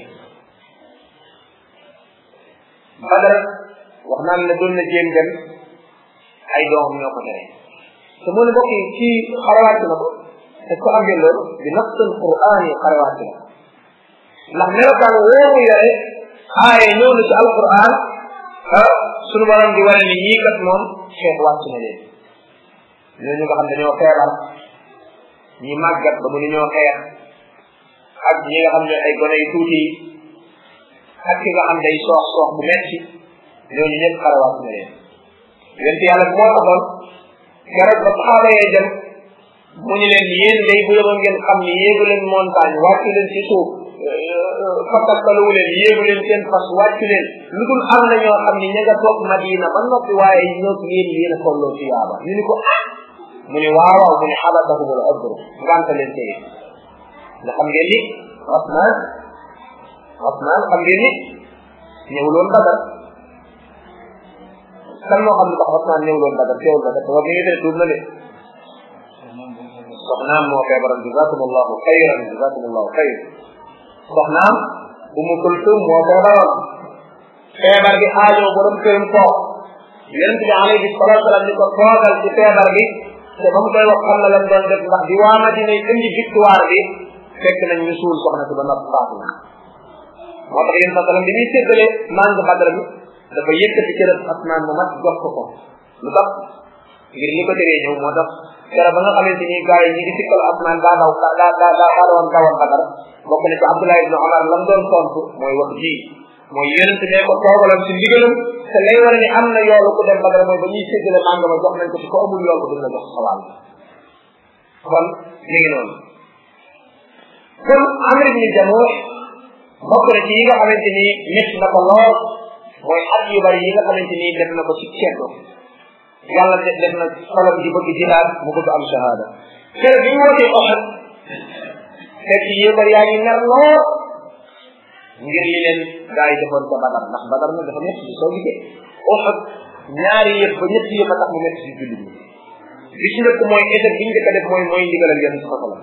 badar wax naan ne doon na jéem dem ay doomam ñoo ko tere te mu ne mbokk yi ci xarawaat na ko te ko am ngeen loolu bi nafsul quran yi xarawaat na ndax melokaan woomu yore aaye ñëw na ci alquran ah sunu borom di wane ni ñii kat moom xeex wàcc na leen ñooñu nga xam dañoo feebar ñi màggat ba mënu ñoo xeex ak ñi nga xam ne ay gone yu tuuti yi ak ki nga xam day soox soox bu metti ñooñu ñëpp xarawaat na leen yonent yàlla moo taxoon keroog ba saxaaba yee dem mu ñu leen yéen day bu yóbbu ngeen xam ni yéegu leen montagne wàccu leen ci suuf fakkastaluwu leen yéegu leen seen fas wàccu leen lu dul am na ñoo xam ni ña nga toog madina ba noppi waaye ñoo yéen yéen a tolloo ci yaaba ñu ni ko ah mu ni waaw waaw mu ni xabatahum al udru nganta leen téye nga xam ngeen ni Osman Osman xam ngeen ni ñëwuloon Badar kan moo xam ne tax Osman ñëwuloon Badar teewul Badar te wax mi ngi dee tuub na de soxnaam moo feebaroon jazakumullahu xayran jazakumullahu xayr soxnaam Umu Kulsum moo feebaroon feebar bi aajoo borom këram toog yonent bi alayhi salatu salaam ni ko toogal ci feebar bi te ba mu koy wax xam na lan doon def ndax di waa Madina indi victoire bi fekk nañ ñu suul soxna si ba noppi faatu na moo tax yéen sasalam bi muy séddale màng badra bi dafa yëkkati cërëb asmaan mu mat jox ko ko lu tax ngir li ko teree ñëw moo tax kera ba nga xamante ni gars yi ñi ngi sikkal asmaan daa daw daa daa daa daa doon dawoon badar bokk na ci Abdullah ibn Omar lam doon tontu mooy wax ji mooy yonent ne ko toogaloon ci ndigalam te lay wane ni am na yoolu ku dem badara mooy ba ñuy séddale màng ma jox nañ ko ci ko amul yool ko duñ la jox sawal kon mi ngi noonu kon Amr ibn Jamuh bokk na ci yi nga xamante ni métti na ko lool mooy at yu bari yi nga xamante ni def na ko ci ceddo yàlla def def na xolam di bëgg jihaad mu bëgg am shahada kër bi ñu wootee Uhud fekk yéebar yaa ngi ner lool ngir li leen gaa yi defoon ca badar ndax badar nag dafa métti soo gisee Uhud ñaari yëf ba ñetti yëf a tax mu métti si jullit ñi li ci njëkk mooy état bi ñu njëkk a def mooy mooy ndigalal yonent sa sala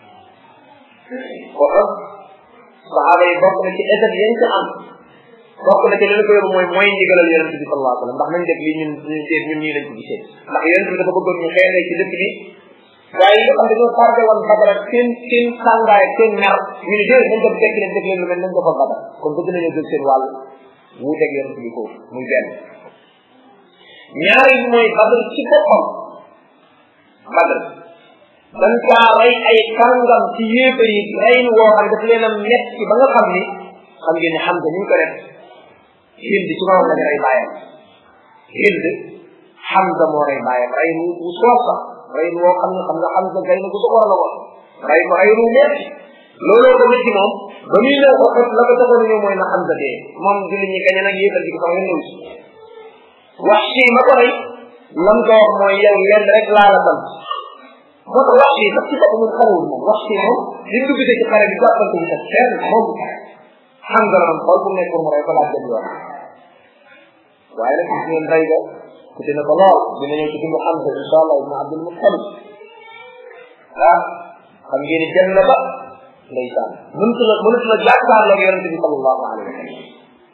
Uhud saxaaba yi bokk na ci état yañ ca am bokk na ci li ko yóbbu mooy mooy ndigalal yonent bi sallallahu alayhi wa sallam ndax nañ def lii ñun ñun seet ñun ñii lañ ko gisee ndax yonent bi dafa bëggoon ñu xeexee ci dëkk bi waaye yi nga xam dañoo tardé woon badar ak seen seen sàngaay ak seen mer ñu ne déedéet nañ dem tekki leen def leen lu mel nañ defoon badar kon bëgg nañoo jël seen wàll wuuteeg yonent bi foofu muy benn ñaari bi mooy badar ci boppam badar dañ caa rey ay kàngam ci yéefar yi rey woo xam daf leen a metti ba nga xam ni xam ngeen ne xam nga ni ñu ko def hind ci moom lañ rey bàyyam hind Hamza moo rey bàyyam rey wu wu soof sax rey woo xam ne xam nga Hamza gay na ko sa war la woon rey ko rey wu metti looloo ko métti moom ba muy ñëw ko xet la ko taxoon ñëw mooy na Hamza dee moom julli ñi kañ nag yéefal ji ko sama ñëw si wax si ma ko rey lam ko wax mooy yow lenn rek laa la sant moo tax wax si sax ci bopp mun xarewul moom wax si moom li dugg ci xare bi jàppal ko ci kenn moom Hamza la man xool bu nekkoon mu rey ko laa dem yoon waaye nag gis ngeen rey ga ku dina ko lool dina ñëw ci dundu Hamza insha allah ibn Abdul Muttalib ah xam ngeen ni dem na ba ndeysaan mënut la mënut la jàkkaarloog yonente bi sallallahu alayhi wa sallam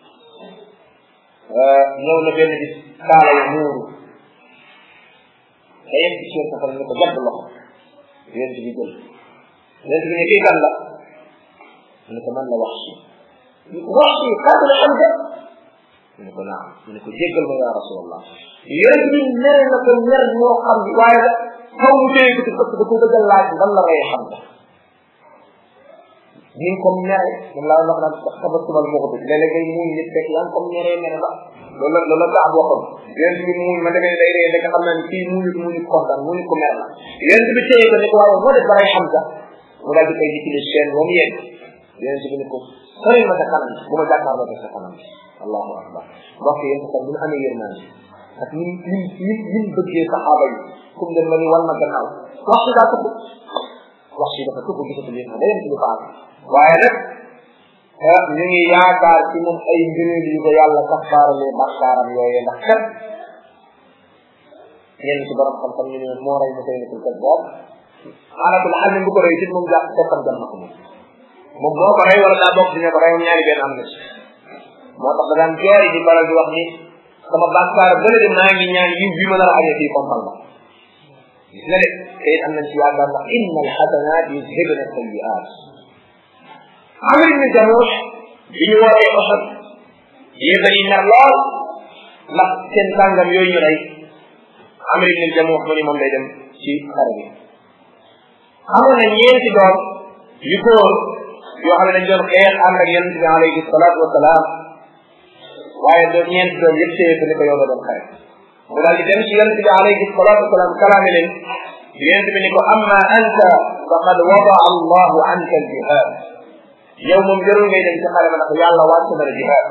ñëw na benn bis kaala yu muuru te yegg ci seen safara ni ko jàpp loxo yonente bi jël yonente bi ne kii kan la mu ne ko man la wax si ñu ko wax si kàddu la am de mu ne ko naam mu ne ko jéggal ma yaa rasulallah yonente bi mere na ko mer moo xam ni waaye nag xaw mu téye ko ci parce que da ko bëgg a laaj lan la rey xam nga ni nga ko mere moom laa wax naan tabattumal moo ko def léeg-léeg ngay muuñ nit fekk yaa ngi ko mere mere ba loolu la loolu la gaa waxoon yonent bi muuñ ma demee day ree rek xam naa ni kii muuñu muuñu kontaan muuñu ko mer la yonent bi téye ko ne ko waaye moo def ba rey xam nga mu daal di koy dikki chaîne ba mu yegg yonent bi ne ko sori ma sa kanam bu ma jàkkaarloo ko sa kanam allahu akbar mbokk yéen sax bu ñu amee yërmande ak ni ni ni ni bëggee saxaaba yi comme dem la ni wal ma gannaaw wax si daa tëbb wax si dafa tëbb gisatul yéen day dem ci lu baax waaye nag ñu ngi yaakaar ci moom ay ngëneel yu ko yàlla kafaaralee bakkaaram yooyee ndax kat ñenn ci borom xam-xam ñu ne moo rey mu koy nekkul kat boobu alatul xam ne bu ko rey it moom jàpp bokkam jam na ko moom moom moo ko rey wala daa bokk dina ko rey moom ñaari benn am na ci moo tax da daan jooy di baral di wax ni sama bàkkaar bële de maa ngi ñaan yiw bi ma nar a amee fii kompal ma gis nga de te it am nañ ci yaakaar ndax inna alxasanat yuzhibna sayiat amir ibn jamuux bi ñu wootee Uhud yéefar yi mer lool ndax seen sàngam yooyu ñu rey amir ibn jamuux mu ni moom day dem ci xare bi amoon na ñeenti doom yu góor yoo xam ne dañ doon xeex ànd ak yonente bi alayhi salaatu wasalaam waaye doon ñeenti doom yëpp téye ko ni ko yow nga doon xare mu daal di dem ci yonente bi alayhi salaatu wasalaam kalaame leen yonente bi ni ko amma anta faqad wadaa allahu anka aljihad yow moom jarul ngay dem ci xare ba ndax yàlla wàcc na la jihaad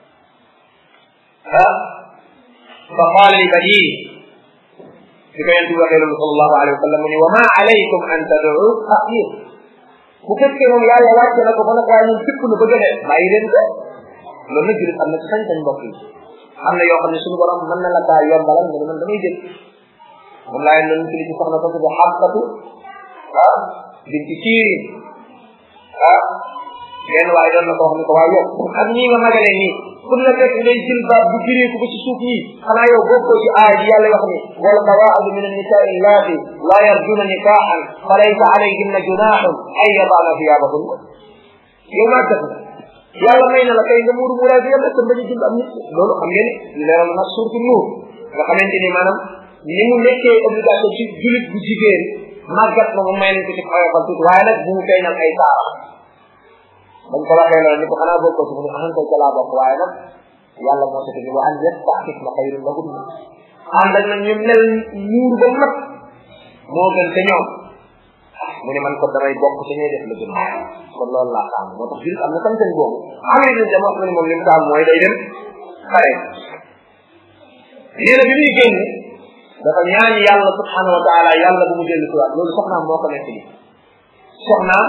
ah fa qaala li badii di ko yonente bi waxee loolu sallallahu alayhi wa sallam mu ni wa ma alaykum an tad'u axir bu fekkee moom yàlla wàcc na ko ba nag waaye ñun fipp nu bëgg a def bàyyi leen ko loolu nag julit am na ci sañ-sañ mbokk yi am na yoo xam ne suñu borom mën na la kaa yombalal nga ne man damay jël moom laa leen doon ci li ci soxna ko tudd xàqatu ah binti siirin ah benn waaye doon na ko wax ni ko waaye yow ak ñii nga magale nii pour la fekk ngay jël baat bu jireeku ba ci suuf yi xanaa yow bokkoo ci aaya ji yàlla wax ni wal qawaadu min annisaai allaati laa yarjuna nikaaxan fa laysa alayhinna junaaxun ay yadaana thiyabahunna yow maa def na yàlla may na la kay nga muuru muuraay bi yàlla tam bañu jël am nit loolu xam ngeen ne leeral na surtout nuur nga xamante ni maanaam ni mu nekkee obligation ci julit bu jigéen màggat na mu may nañ ko ci xoyofal tuuti waaye nag bu mu feeñal ay taara bañ ko waxee loolu ni ko xanaa bokkoo ci mu ne ahan koy ca laa bokk waaye nag yàlla moo tax ni wa an yastaxif na xayrun lahum ànd ak nag ñu mel muur ba mat moo gën te ñoom mu ne man ko damay bokk ci ñuy def la gën kon loolu laa tàmm moo tax julit am na tam boobu amee na jama mu ne moom li mu tàmm mooy day dem xare nee na bi muy génn dafa ñaan yàlla subhanahu wa taala yàlla bu mu dellu si waat loolu soxnaam moo ko nekk nii soxnaam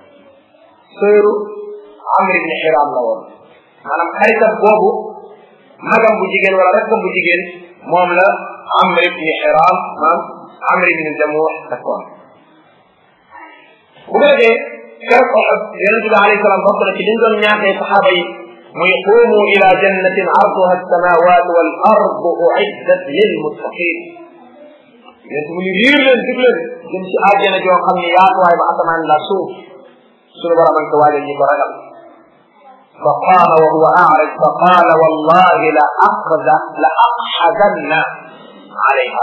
sëru Amr ibn Hiram la woon maanaam xaritam boobu magam bu jigéen wala rakkam bu jigéen moom la Amr ibn Hiram maam Amr ibn Jamuh takkoon bu ko defee keroog Uhud yonent bi alayhi salaam bokk na ci liñ doon ñaatee saxaaba yi muy qumu ila jannatin arduha alsamawat wal ardu uiddat lil muttaqin yonent mu ni riir leen dig leen jëm ci àjjana joo xam ne yaatuwaay ba asamaan la suuf suñu borom ak waajal ñi ko ragal fa qaama wa huwa a'raj fa qaala wallahi la aqda la aqxadanna alayha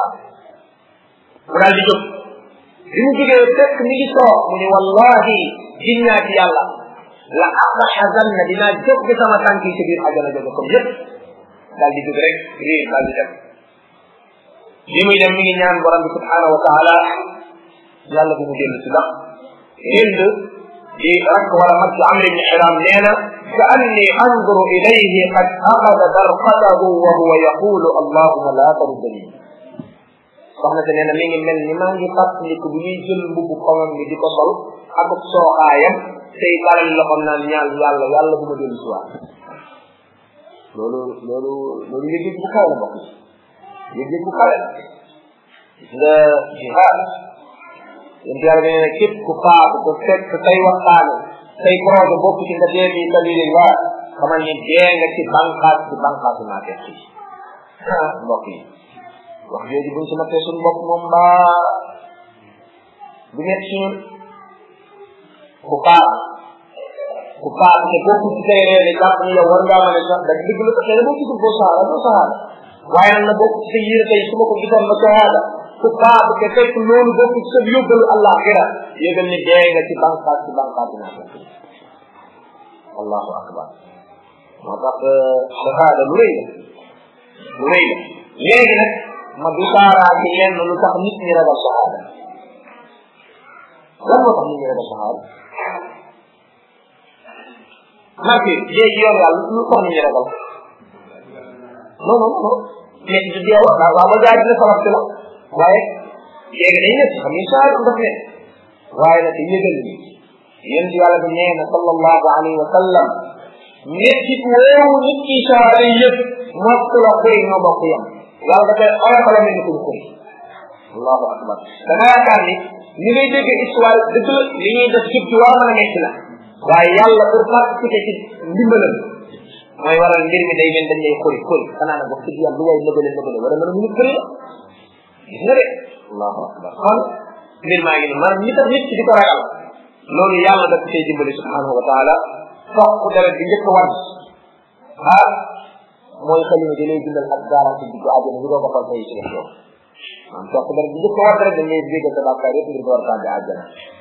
mu daal di jóg bi mu jógee fekk mi ngi toog mu ni wallahi ginnaa ci yàlla la aqxadanna dinaa jóg ci sama tànk yi ci biir àjjana jóge comme yëpp daal di jóg rek riir daal di dem li muy dem mi ngi ñaan borom bi subhanahu wa taala yàlla bu mu dellu si ndax hind di rakk wala mag ci amr ibn xiram nee na ka anni anduru ilayhi qad axada darqatahu wa huwa yaqulu allahuma la taruddani soxna te nee na mi ngi mel ni maa ngi fàttaliku bi muy jël mbubu xomam bi di ko sol ak sooxaayam tey baral loxom naan ñaan yàlla yàlla bu ma dellu si waat loolu loolu loolu yëg-yëg bu kaw la bokk yëg-yëg bu kawe la nga jihaad yéen yàlla nee na képp ku faatu ku fekk say waxtaane say projet bokk ci nga dee bi sabilillah xamal ni dee nga ci bànqaas ci bànqaasu naa fekk yi ah mbokk yi wax jooju buñ si nattee suñu bopp moom mbaa du nekk si ñun ku faatu ku faatu te bokk ci say réer jàpp ni yow war ngaa mën a sax da dëgg la xëy na boo gisul boo saara doo saara waaye nag na bokk ci sa yére tey su ma ko gisoon ma sahaada ku faatu te fekk loolu bokk ci sa yóbbalu àllaaxira yëgal ni dee nga ci bànqaas ci bànqaas bi naa allahu akbar moo tax sahaada lu rëy la lu rëy la léegi nag ma du saaraa ci lenn lu tax nit ñi ragal sahaada lan moo tax nit ñi ragal sahaada marke léegi yoon yàlla lu tax nit ñi ragal non non non mais du dee wax waaw ba gaa dina sabab ci la waaye léegi day nekk xam ni saa daf ne waaye nag yëgal ni yéen ci yàlla bi nee na sallallahu alayhi wa sallam ñetti woowu nit ki saare yëpp mokk la koy ñoo bokk yam yàlla dafay oyofala mel ni kuñ koy allahu akbar da nga yaakaar ni ni ngay dégg histoire dëgg la li ñuy def jub ci war a mën a nekk la waaye yàlla pour participer ci ndimbalam mooy waral mbir mi day mel dañ lay xori xori xanaa nag wax dëgg yàlla lu way nëbale nëbale wala mën a mënu xëri gis nga de allahu akbar kon mbir maa ngi ni maanaam ñi tax nit ki di ko ragal loolu yàlla daf cay dimbali subhanahu wa taala foq deret bi njëkk a wadd ah mooy xalima di lay bindal ak garanti diggu àjjana bi doo ko xool tey ci def yow maanaam foq deret bi njëkk a wadd rek dañ lay jégal sa bàkkaar yëpp ngir door tàbbi àjjana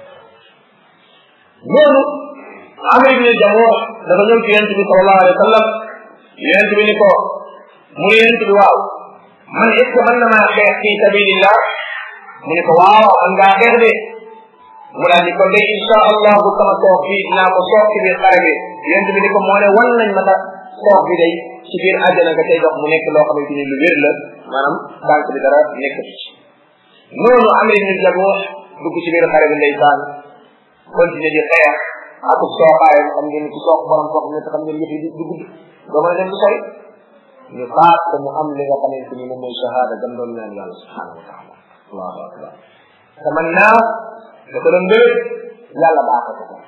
loolu amr ibn jamuh dafa ñëw ci yonent bi sallallahu alayhi wa sallam yonent bi ni ko mu ne yonent bi waaw man est ce que mën na maa xeex fi sabilillah mu ne ko waaw man ngaa xeex de mu daal di ko de insha allah bu sama soox bi dinaa ko soox ci biir xare bi yonent bi ni ko moo ne wan nañ ma ta soox bi day ci biir àjjana nga tey dox mu nekk loo xamante ni lu wér la maanaam tànk bi dara nekk ci noonu amr ibn jamuh dugg ci biir xare bi ndeysaan continuer di xeex akub sooxaayam xam ngeen ci soox borom soox ne xam ngeen yëf yi du gudd doo mën a dem du sori ñu faat ko mu am li nga xamante ni moom mooy shahada gam doon naan yàlla subhanahu wa taala allahu akbar te man naa da ko doon bëgg yàlla baax ko ko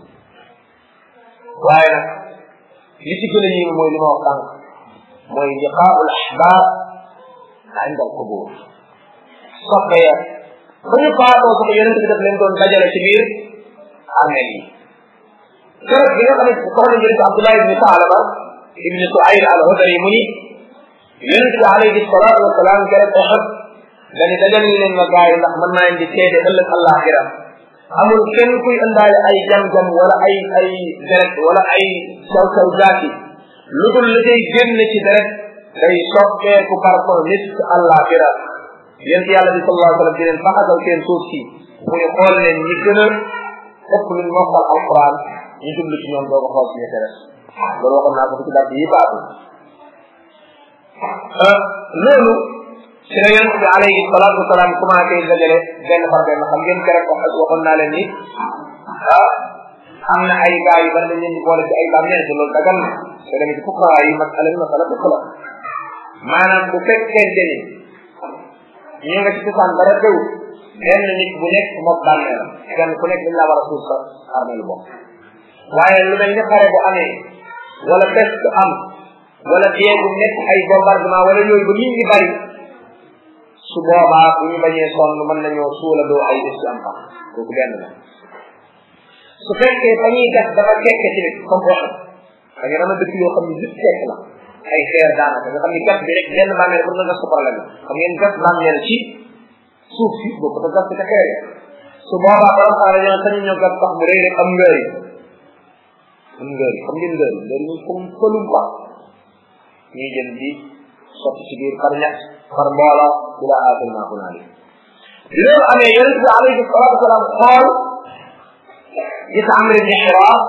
waaye nag li ci gën a yéeme mooy li ma wax tànk mooy liqaa'ul ahbaab inda al qubur soppe ya ba ñu faatoo sax yonent bi daf leen doon dajale ci biir armeel yi keroog bi nga xam ne soxna njëriñ Abdullah ibni Saalaba ibni Suayr al Hudari mu ni yonent bi alayhi salaatu wa salaam keroog Uhud dani dajale leen ma gaay ndax mën naa indi seede ëllëg àllaaxira amul kenn kuy indaale ay jam-jam wala ay ay deret wala ay saw saw jaati lu dul li day génn ci deret day soppeeku parfum misk àllaaxira yonent yàlla bi sallallahu alayhi wa sallam di leen faxasal seen suuf si muy xool leen ñi gën a ëpp luñ mokkal alquran ñu jublu ci ñoom doo ko xool ci ñette loolu waxoon naa ko ci dàtt yi baatu loolu ci la yonent bi alayhi salaatu wasalaam commencé dajale benn par benn xam ngeen keroog wax waxoon naa leen ni ah am na ay gars yu bari dañ leen di boole ci ay bàmmeel te loolu dagal na te demee ci fuqaraa yi masala bi masala dëkk la maanaam bu fekkente ni ñu nga ci cosaan dara tew benn nit bu nekk moom bàmmeel kenn ku nekk dañ laa war a suuf sa armeelu bopp waaye lu mel ni xare bu amee wala peste am wala déegu nekk ay bombardement wala yooyu ba nit ñi bari su boobaa bu ñu bañee sonn mën nañoo suuladoo ay des ci am xam kooku benn la su fekkee fa ñuy gas dafa kekke ci nit comme wax da ngeen am dëkk yoo xam ne lépp kekk la ay xeer daanaka nga xam ni gas bi rek benn bàmmeel pour nga gas ko problème xam ngeen gas bàmmeel ci suuf si boo ko gas ci ca xeer su boobaa borom xaara ñoo sañu ñoo gas sax mu rëy rek am ngëri am ngëri xam ngeen ngëri ngëri ñu comme fëlum ba ñuy jël di sotti ci biir par ñett par mbooloo ila aaxir maa hunaalik bi loolu amee yonent bi alayhi salaatu wasalaam xool gis Amr ibn Hiraas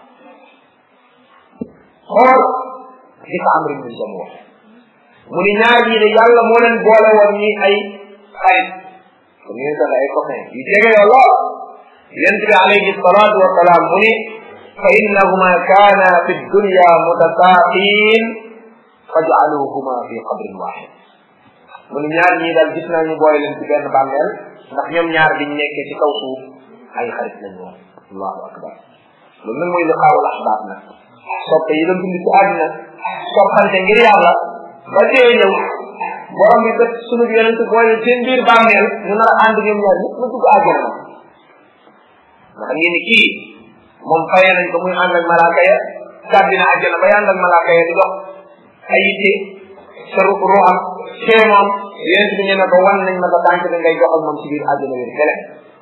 xool gis Amr ibn Jamuh mu ni ñaar ñii de yàlla moo leen boole woon ñi ay xarit comme ñu ne ay copain yu jege yoo lool yonent bi alayhi salaatu wasalaam mu ni fa innahuma kaana fi dunya mutasaaqiin faj'aluhuma fi qabrin waahid mu ni ñaar ñii daal gis naa ñu boole leen ci benn bàmmeel ndax ñoom ñaar biñ nekkee ci kaw suuf ay xarit lañ woon allahu akbar loolu nag mooy liqaawul ahbaab nag soppe yi doon dund ci àddina soppante ngir yàlla ba dee ñëw borom bi kat sunu yonent boole seen biir bàmmeel ñu nar a ànd ñoom ñaar ñëpp ma dugg àjjana ndax ngeen ni kii moom faye nañ ko muy ànd ak malaaka ya gàddi na àjjana bay ànd ak malaaka ya di dox ay yitte sa ruuxam see moom yonent bi ñu ne ko wan nañ ma ko tànk bi ngay dox ak moom ci biir àjjana wér kele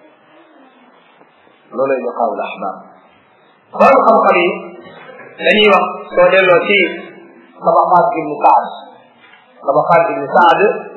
loolay liqaawul ahbaab borom xam-xam yi dañuy wax soo delloo ci tabaqaat ibnu saad tabaqaat ibnu saad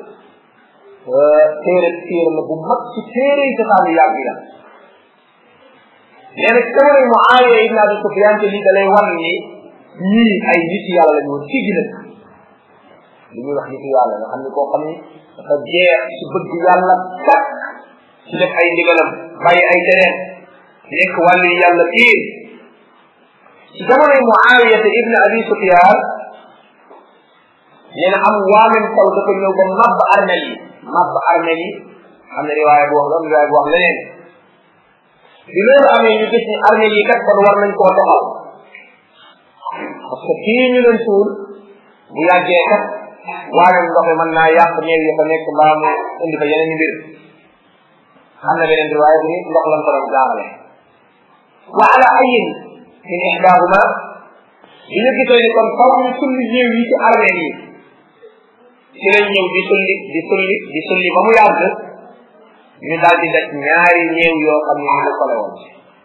téere téere la bu mag ci téere yi cosaan yu yàgg la nee na jamono Muawiya ibn Abi Sufyaan te lii da lay wan ni ñii ay nit yàlla lañu woon ci gina li ñuy wax nit yàlla nga xam ne koo xam ne dafa jeex ci bëgg yàlla kat ci def ay ndigalam bàyyi ay tereen nekk wàllu yàlla piir ci jamonoy Muawiya ibn Abi Sufyan nee na am waamin taw dafa ñëw ba mabb armel yi mabb armel yi am na riwaaya bu wax loolu riwaaya bu wax leneen bi loolu amee ñu gis ni armel yi kat kon war nañ koo doxal parce que fii ñu leen suul bu yàggee kat waamin ndox mi mën naa yàq néew yi fa nekk mbaa mu indi fa yeneen mbir am na beneen riwaaya bu ni ndox lan ko doon jaarale wa ala ayin min ihdaahuma bi ñu gisee ni kon faw ñu sulli néew yi ci armeel yi ci lañ ñëw di sulli di sulli di sulli ba mu yàgg ñu daal di daj ñaari néew yoo xam ne ñu la sole woon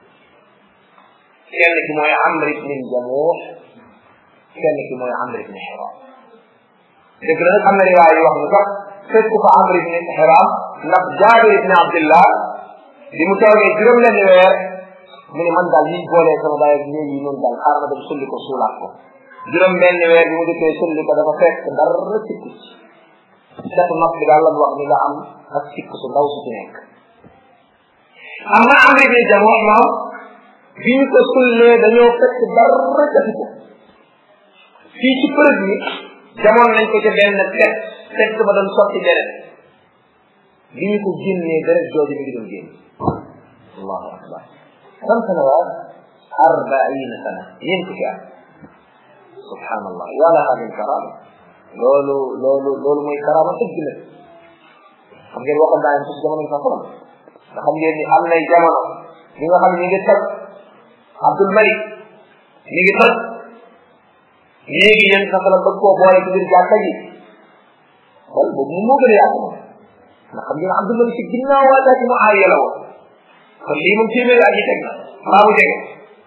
kenn ki mooy Amr ibn Jamuh kenn ki mooy Amr ibn Hiram dëgg la nag am na riwaay yi wax ni sax fekk fa Amr ibn Hiram ndax Jaabir ibn Abdillah bi mu toogee juróom lenn weer mu ne man daal liñ boolee sama baay ak néew yi noonu daal xaaral ma dem sulli ko suulaat ko juróom benn weer bi mu dikkee sulli ko dafa fekk dara sikku ci setu nopp bi daal la mu wax ni nga am ak sikku su ndaw su ci nekk am na Amr ibn Jamuh moom bi ñu ko sullee dañoo fekk dara jati ko fii ci përëg mi jamoon nañ ko ca benn tet tet ba doon sotti deret bi ñu ko génnee deret jooju mi ngi doon génn allahu akbar كم سنوات؟ أربعين سنة ينتهي سبحان الله ولا هذه الكرامة لولو لولو لولو موي كرامة تجمل xam ngeen waxoon naa leen ci jamono sa xolam nga xam ngeen ni am nay jamono ñi nga xam ne ñi ngi toj Abdul Malik ñi ngi toj léegi yéen sa xolam bëgg koo boole ci biir jàkka ji kon boobu mu moo gën a yàgg moom ndax xam ngeen Abdul Malik ci ginnaaw waa ci mu aaya la woon kon lii moom téeméeri at yi teg na maa mu jege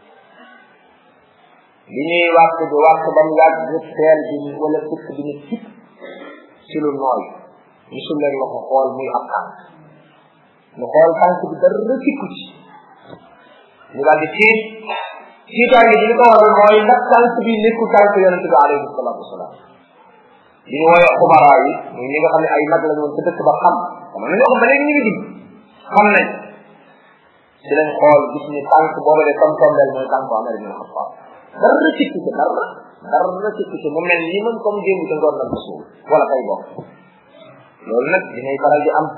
li ñuy wàcc bi wàcc ba mu yàgg teel bi wala fukk bi ne tip ci lu nooy gisul leen la ko xool muy ab tànk mu xool tànk bi dara tikku ci ñu daal di tiit tiitaange ji li ko waral mooy ndax tànk bi nekkul tànk yonente bi alayhi salatu wasalaam di ñu wooyee xubaraa yi muy ñi nga xam ne ay mag lañu woon sa dëkk ba xam xam na ñoo xam ba léegi ñu ngi dund xam nañ ci lañ xool gis ni tànk booba de comme tombel mooy tànk Omar ibn Khattab dara cikki ci dara dara cikki ci mu mel ni man comme démb ca ngoon nag suul wala kay bokk loolu nag dinay faral di am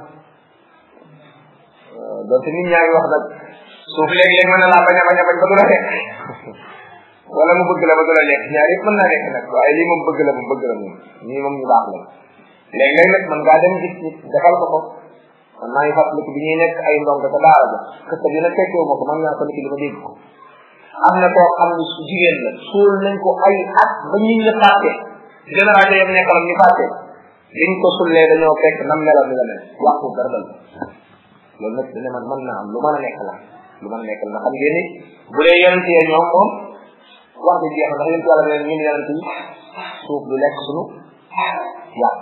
donte nit ñaa ngi wax nag suuf léegi-léegi mën na laa bañ a bañ a bañ ba du la lekk wala mu bëgg la ba du la lekk ñaar yëpp mën naa lekk nag waaye lii moom bëgg la moom bëgg la moom ñii moom ñu baax la léeg-léeg nag man ngaa dem gis nit defal ko ko man maa ngi fàttaliku bi ñuy nekk ay ndongo ca daara ja kese bi nag fekkewu ma ko man naa ko nit li ma dégg ko am na koo xam ne su jigéen la suul nañ ko ay at ba ñu ñu fàtte génération yam nekkalam ñu fàtte liñ ko sullee dañoo fekk nam meloon ni la mel waxu dara dal loolu nag dina man mën naa am lu mën a nekk la lu mën a nekk la ndax xam ngeen ni bu dee yonent yee ñoom moom wax di jeex ndax yonent yàlla ne ñun yonent yi suuf du lekk sunu yàq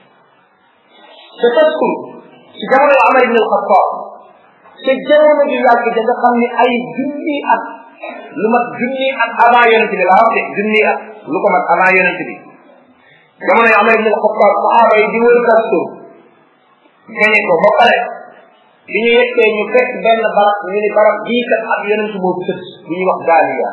te taskur ci jamono yu Amar ibn al-Khattab te jamono ju yàgg ja nga xam ne ay junni at lu mat junni at avant yonent bi laa wax de junni at lu ko mat avant yonent bi jamono yu Amar ibn al-Khattab sahaaba yi di wër taskur gañe ko ba pare bi ñu yeggee ñu fekk benn barab ñu ni barab bii kat ab yonent moo fi tëdd bu ñuy wax gaaliya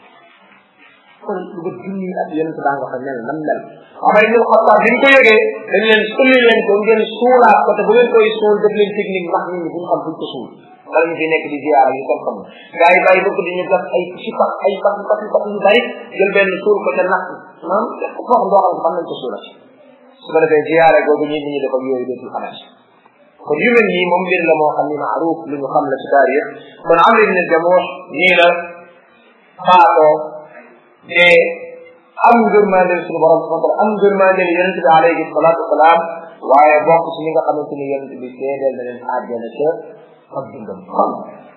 kon lu ba junni ak yonent daa nga fa mel nam mel Omar ibn Khattab bi ñu ko yëgee dañ leen sulli leen ko ngeen suulaat ko te bu ngeen koy suul def leen technique ndax nit ñi buñ xam buñ ko suul wala ñu fi nekk di ziyaara yu kon xam gaa yi bàyyi bëgg di ñu def ay si pax ay pax pax pax yu bari jël benn suul ko ca nax maanaam foo xam doo xam fan lañ ko suulati su ko defee ziyaara googu ñi ñi def ak yooyu dootul xamati kon yu mel nii moom mbir la moo xam ni maaruf lu ñu xam la ci taarix kon Amr ibn Jamuh nii la faatoo te am ngërmandel suñu borom subhanahu wa taala am ngërmandel yonente bi alayhi salatu wasalaam waaye bokk ci ñi nga xamante ni yonente bi seedeel na leen àjjana ca ak dundam xam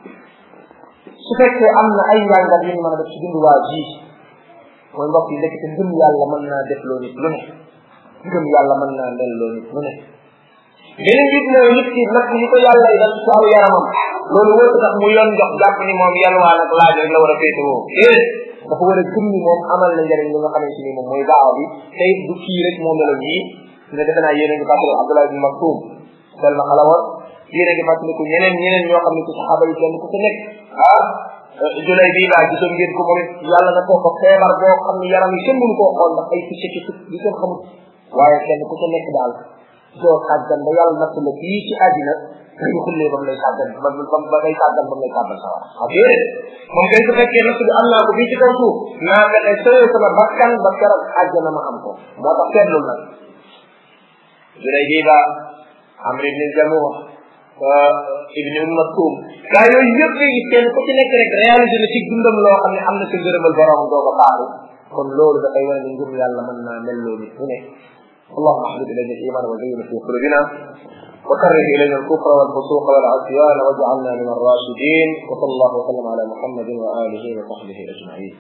su fekkee am na ay njàngat yu ñu mën a def ci dundu waa ji mooy mbokk yi ndekete ngëm yàlla mën naa def loo nit lu ne ngëm yàlla mën naa mel loo nit lu ne beneen nit mooy nit ki nag yi ko yàlla yi dal ci aw yaramam loolu wër tax mu yoon jox jàpp ni moom yalwaa nag laaj rek la war a féetewoo déedéet dafa war a gëm ni moom amal na njëriñ li nga xamante ni moom mooy daawa bi tey du kii rek moo melo nii nga defe naa yéen a ngi fàttali Abdullah ibn Maktum sel na xalawar yéen a ngi fàttaliku ñeneen ñeneen ñoo xam ne ci saxaaba yi kenn ku ci nekk ah julay bii laa gisoon ngeen ko moom it yàlla na koo ko feebar boo xam ne yaram yi kenn mënu koo xool ndax ay picc ci di kenn xamul waaye kenn ku ci nekk daal doo sàggan ba yàlla natt la fii ci àddina dañu xullee ba mu lay sàggan ba ba ba ngay sàggan ba mu lay sàggan sa wax ak déedéet moom kay su fekkee natt bi am naa ko fii ci kaw suuf naa fexe sëyee sama bakkan ba keroog àjjana ma am ko moo tax seetlul nag julay bii ba Amr ibn Jamuh ibn Umm Maktum gaa yooyu yëpp léegi kenn ku ci nekk rek réalisé na ci dundam loo xam ne am na sa ngërëmal borom doo ko baaxu kon loolu dafay wane ne ngëm yàlla mën naa mel loo nit mu ne اللهم احبب الينا الايمان وزينه في قلوبنا وكره الينا الكفر والفسوق والعصيان واجعلنا من الراشدين وصلى الله وسلم على محمد واله وصحبه اجمعين